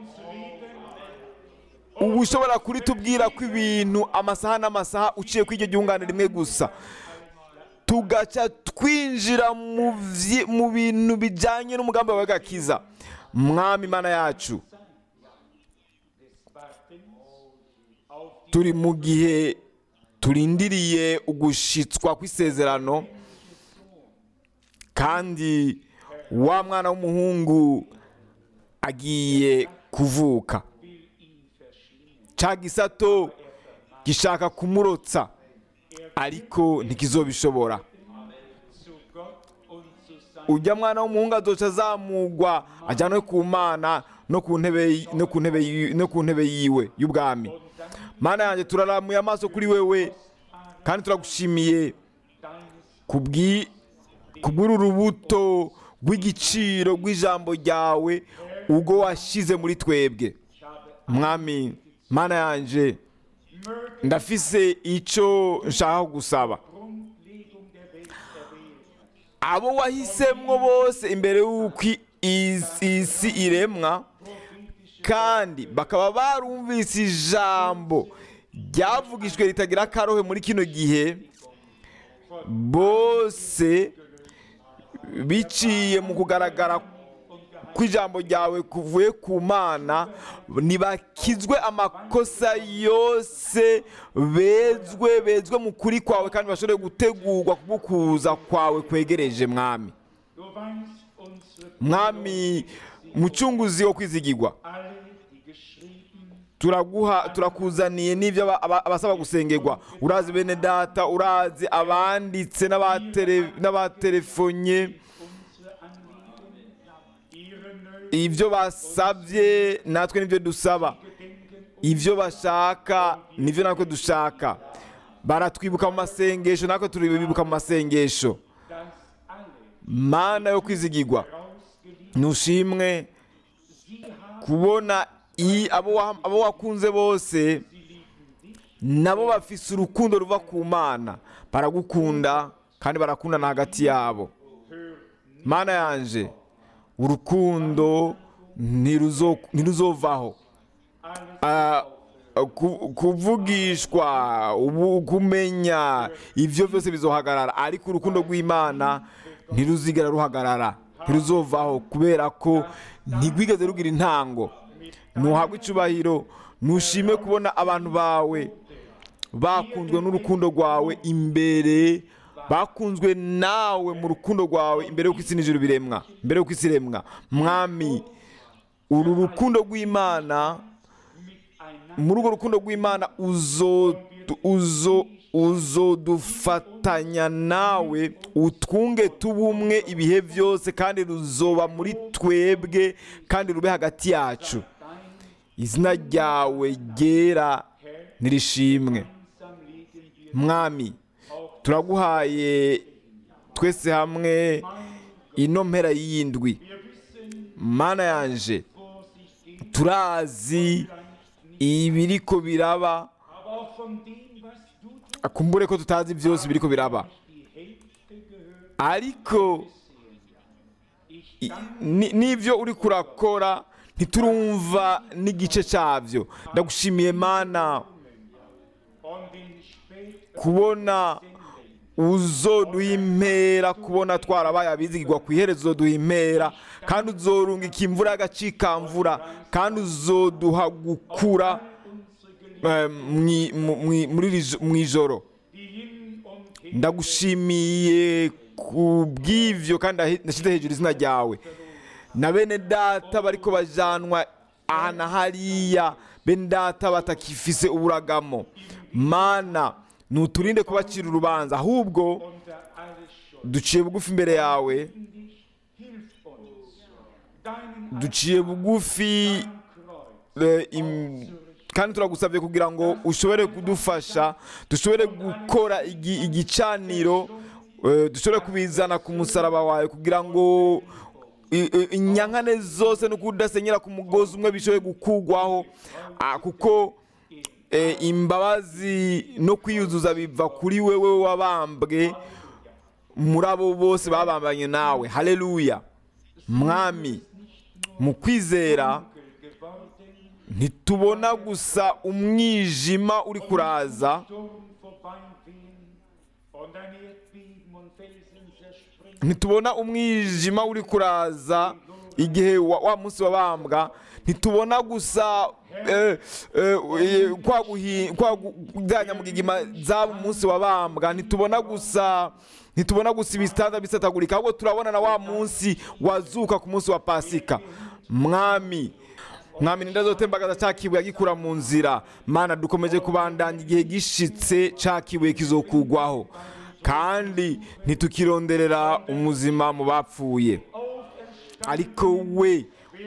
uba ushobora kuritubwira ko ibintu amasaha n'amasaha uciye kuri iryo ryungane rimwe gusa tugaca twinjira mu vyi- mu bintu bijyanye n'umugambi wawe w'agakiza mwami imana yacu turi mu gihe turindiriye ugushitswa kw'isezerano kandi wa mwana w'umuhungu agiye kuvuka cya gisato gishaka kumurotsa ariko ntikizobishobora zu Gott und zu seinem ujya mwana w'umuhungu azoca azamugwa ajyanwe ku mana no ku ntebe no ku ntebe yi- no ku ntebe yiwe y'ubwami mana yanjye turaramuye amaso kuri wewe kandi turagushimiye kubwi kubw'uru rubuto rw'igiciro rw'ijambo ryawe ubwo washyize muri twebwe mwami mana yanjye ndafise icyo nshaka gusaba Grundlegung der Welt erwählt. abo wahisemwo bose imbere y'uko is- isi iremwa kandi bakaba barumvise ijambo ryavugijwe ritagira akarohe muri kino gihe bose biciye mu kugaragara kw'ijambo ryawe kuvuye ku mana ntibakizwe amakosa yose bezwe bezwe mu kuri kwawe kandi bashobore gutegurwa kugukuza kwawe kwegereje mwami Du weißt unsere mwami mucunguzi wo kwizigirwa alle, die geschrieben turaguha turakuzaniye n'ibyo aba- aba- abasaba gusengerwa urazi bene data urazi abanditse n'abatere- n'abatelefonye unsere Anliegen, ihre Nöte ibyo basabye natwe nibyo dusaba gedenken ibyo bashaka nibyo natwe dushaka baratwibuka mu masengesho natwe turibibuka mu masengesho dass alle mana yo kwizigirwa ausgeliebt ntushimwe kubona i- abo wa- abo wakunze bose nabo bafise urukundo ruva ku mana baragukunda kandi barakundana hagati yabo mana yanje urukundo ntiruzo- ntiruzovaho Ah, ku- kuvugishwa ubu- kumenya ibyo byose bizohagarara ariko urukundo rw'imana ntiruzigera ruhagarara ntiruzovaho kubera ko ntigwigeze rugira intango ntuhabwe icubahiro ntushime kubona abantu bawe bakunzwe n'urukundo rwawe imbere bakunzwe nawe mu rukundo rwawe imbere y'uko isi n'ijuru biremwa mbere y'uko isi iremwa mwami uru rukundo rw'imana muri urwo rukundo rw'imana uzo uzo uzodufatanya nawe utwunge tubumwe ibihe byose kandi ruzoba muri twebwe kandi rube hagati yacu izina ryawe ryera nirishimwe mwami turaguhaye twese hamwe ino mpera y'iyindwi mana yanje turazi ibiriko biraba aber auch von dem, was du tust, akumbure ko tutazi byose biriko biraba die Hälfte gehört. ariko i- ni- n'ibyo uri kurakora ntiturumva n'igice cyabyo ndagushimiye mana Und in spät kubona uzoduha impera kubona twarabaye abizigirwa ku iherezo uzoduha impera kandi uzorungika imvura y'agacikamvura kandi uzoduha gukura eh, mwi- mu- mwi- muri iri jo- mu ijoro die hin und her ndagushimiye ku bw'ivyo kandi ndahe- ndashyize hejuru izina ryawe na bene data bariko bajanwa aha na hariya bene data batakifise uburagamo mana nuturinde kubacira urubanza ahubwo unter alles Schuld. duciye bugufi imbere yawe Dich, hilf uns, deinen duciye bugufi Kreuz eh, im- kandi turagusabye kugira ngo ushobore kudufasha dushobore gukora igi- igicaniro eh, dushobore kubizana ku musaraba wawe kugira ngo i- i- inyankane zose no kudasenyera ku mugozi umwe bishobore gukugwaho Ah, kuko eh, imbabazi no kwiyuzuza biva kuri wewe wabambwe muri abo bose babambanye nawe haleluya mwami mu kwizera ntitubona gusa umwijima uri kuraza Sturm vorbeiwehen und ein Erdbeben und Felsen zerspringen. ntitubona umwijima uri kuraza igihe wa, wa munsi wabambwa ntitubona gusa eh, eh, eh, kwa guhi- kwa gu- za nyamugigima zaba umunsi wabambwa ntitubona gusa ntitubona gusa ibitanda bisatagurika ahubwo turabona na wa munsi wazuka ku munsi wa pasika mwami mwami ndazotembagaza cya kibuye agikura mu nzira mana dukomeje kubandanya igihe gishitse cya kibuye kizokugwaho kandi ntitukironderera umuzima mu bapfuye ariko we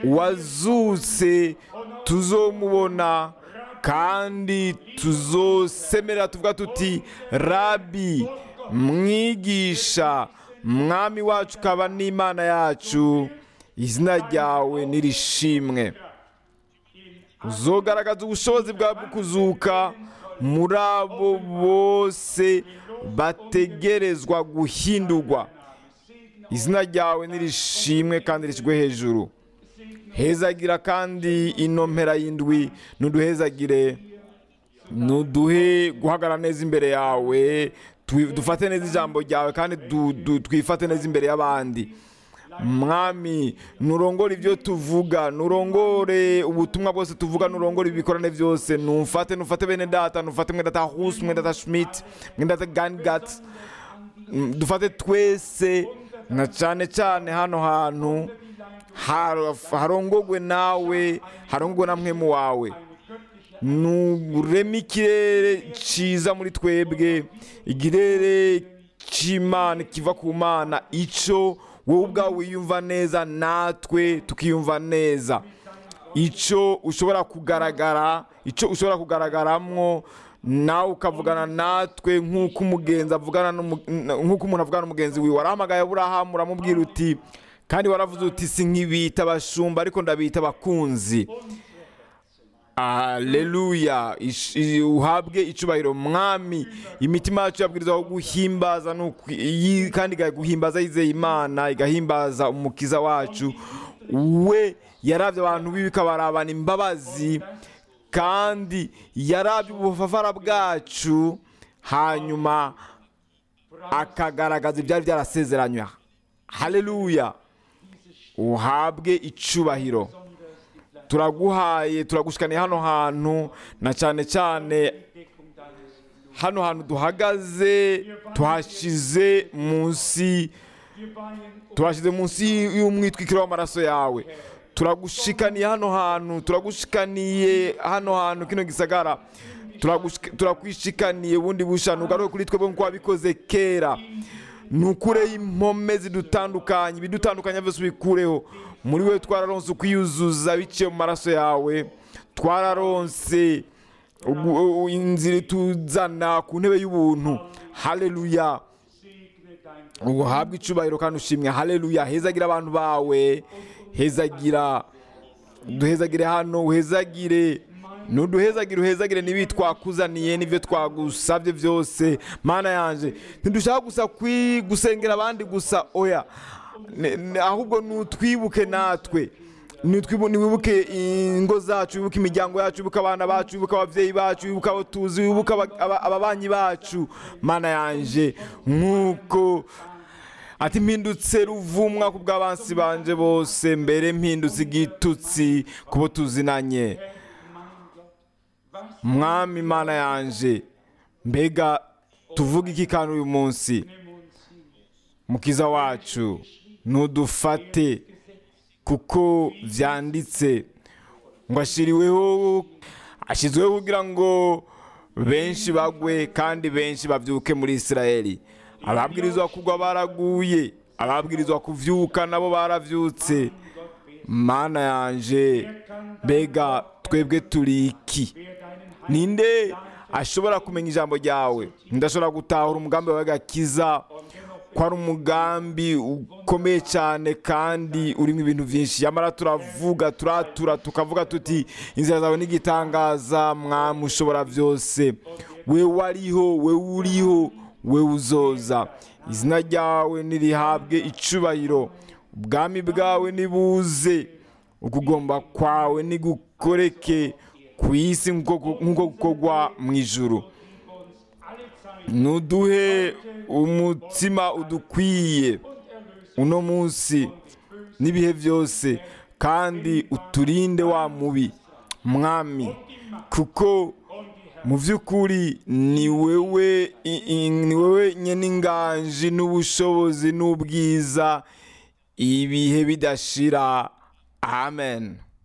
wazutse tuzomubona kandi tuzosemerera tuvuga tuti rabi mwigisha mwami wacu ukaba n'imana yacu izina ryawe nirishimwe uzogaragaza ubushobozi bwawe bwo kuzuka muri abo bose bategerezwa guhindurwa izina ryawe nirishimwe kandi rishyirwe hejuru hezagira kandi ino mpera y'indwi nuduhezagire nuduhe guhagarara neza imbere yawe twi- dufate neza ijambo ryawe kandi du- du- twifate neza imbere y'abandi mwami nurongore ibyo tuvuga nurongore ubutumwa bwose tuvuga nurongore ibikorane byose nufate nufate bene data nufate mwene data hus mwene data schmidt mwene data gangat Mm, dufate twese na cyane cyane hano hantu har- harongogwe nawe harongogwe na mwemu wawe nureme ikirere cyiza muri twebwe ikirere cy'imana kiva ku mana icyo wowe ubwawe wiyumva neza natwe tukiyumva neza icyo ushobora kugaragara icyo ushobora kugaragaramo nawe ukavugana natwe nk'uko umugenzi avugana n'umu- nk'uko umuntu avugana n'umugenzi wiwe warahamagaye aburahamu uramubwira uti kandi waravuze uti si nk'ibita abashumba ariko ndabita abakunzi aleluya Ish- i- uhabwe icubahiro mwami imitima yacu yabwirizaho guhimbaza no kwi- yi- kandi igaguhimbaza yizeye imana igahimbaza umukiza wacu we yarabye abantu biwe ikabarabana imbabazi kandi yarabye ubufafara bwacu hanyuma akagaragaza ibyari byarasezeranywe haleluya uhabwe icubahiro turaguhaye turagushikaniye hano hantu na cyane cyane hano hantu duhagaze tuhashize munsi tuhashyize munsi y'umwitwikiro w'amaraso yawe turagushikaniye hano hantu turagushikaniye hano hantu kino gisagara Turagushik- turakwishikaniye bundi bushanu ugaruke kuri twebwe nk'uko wabikoze kera nukureho impome zidutandukanye ibidutandukanya byose ubikureho muri we twararonse ukwiyuzuza biciye mu maraso yawe twararonse ugu- u- inzira ituzana ku ntebe y'ubuntu haleluya uhabwe icubahiro kandi ushimwe haleluya hezagira abantu bawe hezagira duhezagire hano uhezagire nuduhezagire uhezagire n'ibi twakuzaniye n'ibyo twagusabye byose mana yanje ntidushaka gusa kwi- gusengera abandi gusa oya Ne- ne- ahubwo nutwibuke natwe Nitwibu- niwibuke ingo zacu wibuke imiryango yacu wibuke abana bacu wibuke ababyeyi bacu wibuke abo tuzi wibuke aba- aba- ababanyi bacu mana yanje nk'uko ati mpindutse ruvumwa ku bw'abansi banje bose mbere mpindutse igitutsi ku bo tuzinanye mwami imana yanje mbega tuvuga iki kandi uyu munsi mukiza wacu ntudufate kuko byanditse ngo ashiriweho ashyizweho kugira ngo benshi bagwe kandi benshi babyuke muri isirayeli ababwirizwa kugwa baraguye ababwirizwa kuvyuka nabo baravyutse mana yanje mbega twebwe turi iki ninde ashobora kumenya ijambo ryawe ndashobora gutahura umugambi wawe gakiza ko ari umugambi ukomeye cyane kandi urimo ibintu byinshi yamara turavuga turatura tukavuga tuti inzira zawe n'igitangaza mwami ushobora byose we wariho we uriho we uzoza izina ryawe nirihabwe icubahiro ubwami bwawe nibuze ukugomba kwawe nigukoreke ku isi nk'uko nk'uko gukorwa mu ijuru nuduhe umutima udukwiye uno munsi n'ibihe byose kandi uturinde wa mubi mwami kuko mu by'ukuri ni wewe i- i- ni wewe nyine inganji n'ubushobozi n'ubwiza ibihe bidashira amen